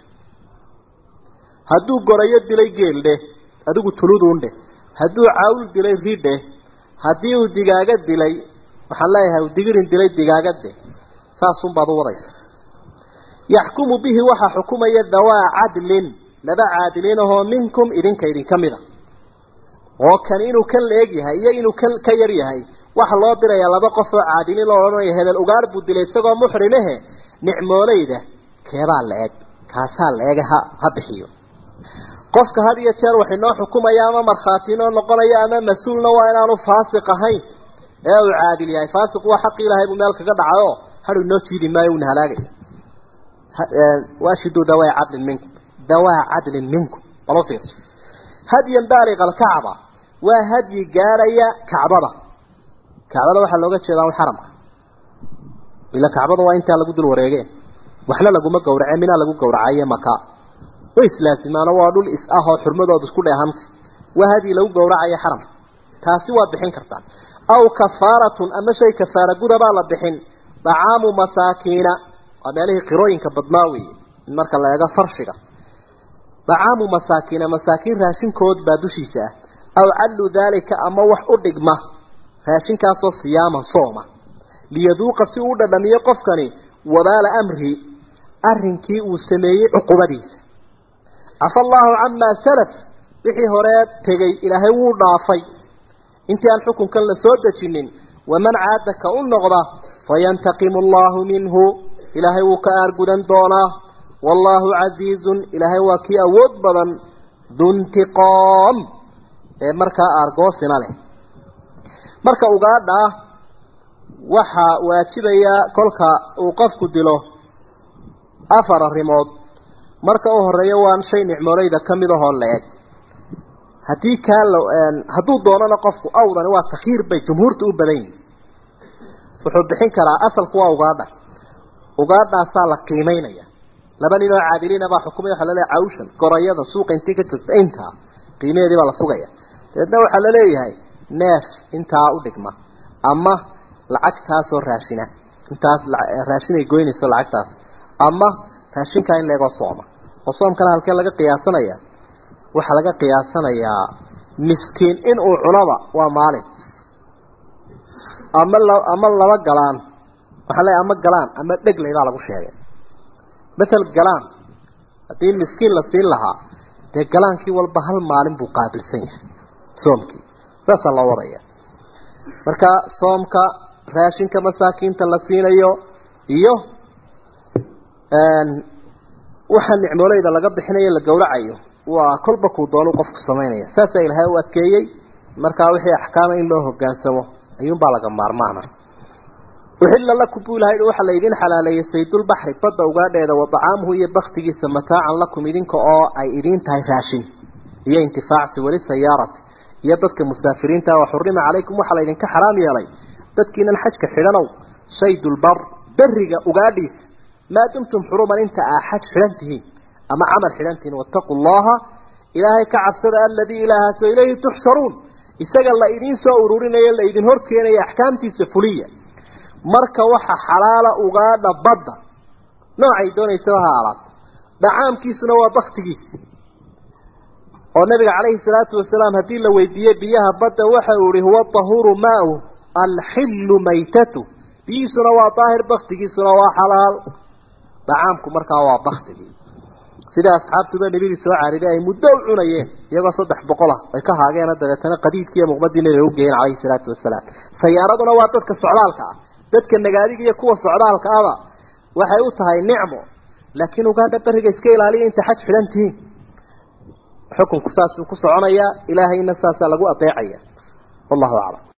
hadduu gorayo dilay geeldhe adigu tuluduundhe hadduu caawul dilay ridhe haddii uu digaaga dilay waxaan leeyahay uu digirin dilay digaagadde saasunbaad u wadaysa yaxkumu bihi waxaa xukumaya dawaa cadlin laba caadiliin ahoo minkum idinka idinka mida oo kan inuu kan la-eg yahay iyo inuu kan ka yar yahay waxa loo dirayaa laba qof oo caadiliin loo odhanaya hebel ugaar buu dilay isagoo muxrimehe nicmooleyda keebaa la-eg kaasaa la-eg ha ha bixiyo qofka had iyo jeer wax inoo xukumaya ama markhaati inoo noqonaya ama mas-uulna waa inaanu faasiq ahayn ee uu caadil yahay faasiq waa xaqi ilaahay buu meel kaga dhacayo hadhu inoo jiidi maayo uuna halaagaya waashiduu dawaa cadlin minkum dawaa cadlin minkum balo fiirso hadyan baaliqa alkacba waa hadyi gaadhaya kacbada kacbada waxaa looga jeedaa un xaramka ila kacbada waa intaa lagu dul wareegeen waxna laguma gowrace minaa lagu gowracaye maka way islaasimaano waa dhul is ah oo xurmadooda isku dheehantay waa hadyi lagu gowracayo xaramka taasi waad bixin kartaan aw kafaaratun ama shay kafaara gudabaa la bixin dacaamu masaakiina waa meelihii qirooyinka badnaa weeye in marka la eego farshiga dacaamu masaakiina masaakiin raashinkood baa dushiisa ah aw cadlu daalika ama wax u dhigma raashinkaasoo siyaaman sooma liyaduuqa si uu u dhadhamiyo qofkani wabaala amri arrinkii uu sameeyey cuqubadiisa cafa allaahu camaa salaf wixii horee tegey ilaahay wuu dhaafay intii aan xukunkan la soo dejinin waman caada ka u noqda fayantaqimu allaahu minhu ilaahay wuu ka aargudan doonaa wallaahu casiizun ilaahay waa kii awood badan duntiqoom ee markaa aargoosina leh marka ugaadha waxaa waajibaya kolka uu qofku dilo afar arrimood marka u horeeya waan shay nicmooleyda ka mid ahoo la-eg haddii kaa la hadduu doonana qofku awdani waa takhiir bay jumhuurta u badan yihin wuxuu bixin karaa asalku waa ugaadha ugaadhaasaa la qiimeynaya laba nin oo caadiliina baa xukumay waxaa laleeyahay cawshan gorayada suuqa intii ka joogta intaa qiimaheedii baa la sugaya dabeedna waxaa la leeyahay neef intaa u dhigma ama lacagtaasoo raashina intaas raashinay goynayso lacagtaas ama raashinkaa in leegoo sooma oo soomkana halkee laga qiyaasanaya waxaa laga qiyaasanayaa miskiin inuu cunaba waa maalin ama la ama laba galaan waxaa leeyahay ama galaan ama dhegleydaa lagu sheegay matal galaan haddii miskiin la siin lahaa dee galaankii walba hal maalin buu qaabilsan yahay soomkii saasaa loo wadaya marka soomka raashinka masaakiinta la siinayo iyo waxa nicmooleyda laga bixinayo la gowracayo waa kolba kuu doonu qofku samaynaya saasaa ilaahay u adkeeyey markaa wixii axkaama in loo hogaansamo ayuunbaa laga maarmaana uxilla lakum buu ilahay waxaa laydin xalaaleeyey saydulbaxri badda ugaadheeda wa dacaamuhu iyo baktigiisa mataacan lakum idinka oo ay idiin tahay raashin iyo intifaacsi weli sayaarati iyo dadka musaafiriinta wa xurima calaykum waxaa laydinka xaraam yeelay dadkiinan xajka xidhanow saydulbar beriga ugaadhiisa maa dumtum xuruman inta aa xaj xidhan tihiin ama camal xidhan tihiin wattaquu llaha ilaahay ka cabsada aladii ilaahaasoo ilayhi tuxsharuun isaga la idiin soo ururinayo la idin horkeenaya axkaamtiisa fuliya marka waxa xalaala ugaadha badda noocay doonaysaba ha alaato dhacaamkiisuna waa baktigiisi oo nabiga calayhi salaatu wasalaam haddii la weydiiyey biyaha badda waxa uu ihi huwa tahuuru maau alxillu maytatu biyihiisuna waa daahir baktigiisuna waa xalaal dhacaamku markaa waa baktigii sida asxaabtuba nebigii soo caariday ay muddo u cunayeen iyagoo saddex boqol ah ay ka haageena dabeetana qadiidkiiyo muqmadii nabiga u geeyeen calayhi salaatu wasalaam sayaaraduna waa dadka socdaalka ah dadka nagaadiga iyo kuwa socdaalka aba waxay u tahay nicmo laakiin ugaadha beriga iska ilaaliya inta xaj xidhan tihiin xukunku saasuu ku soconayaa ilaahayna saasaa lagu adeecaya wallahu aclam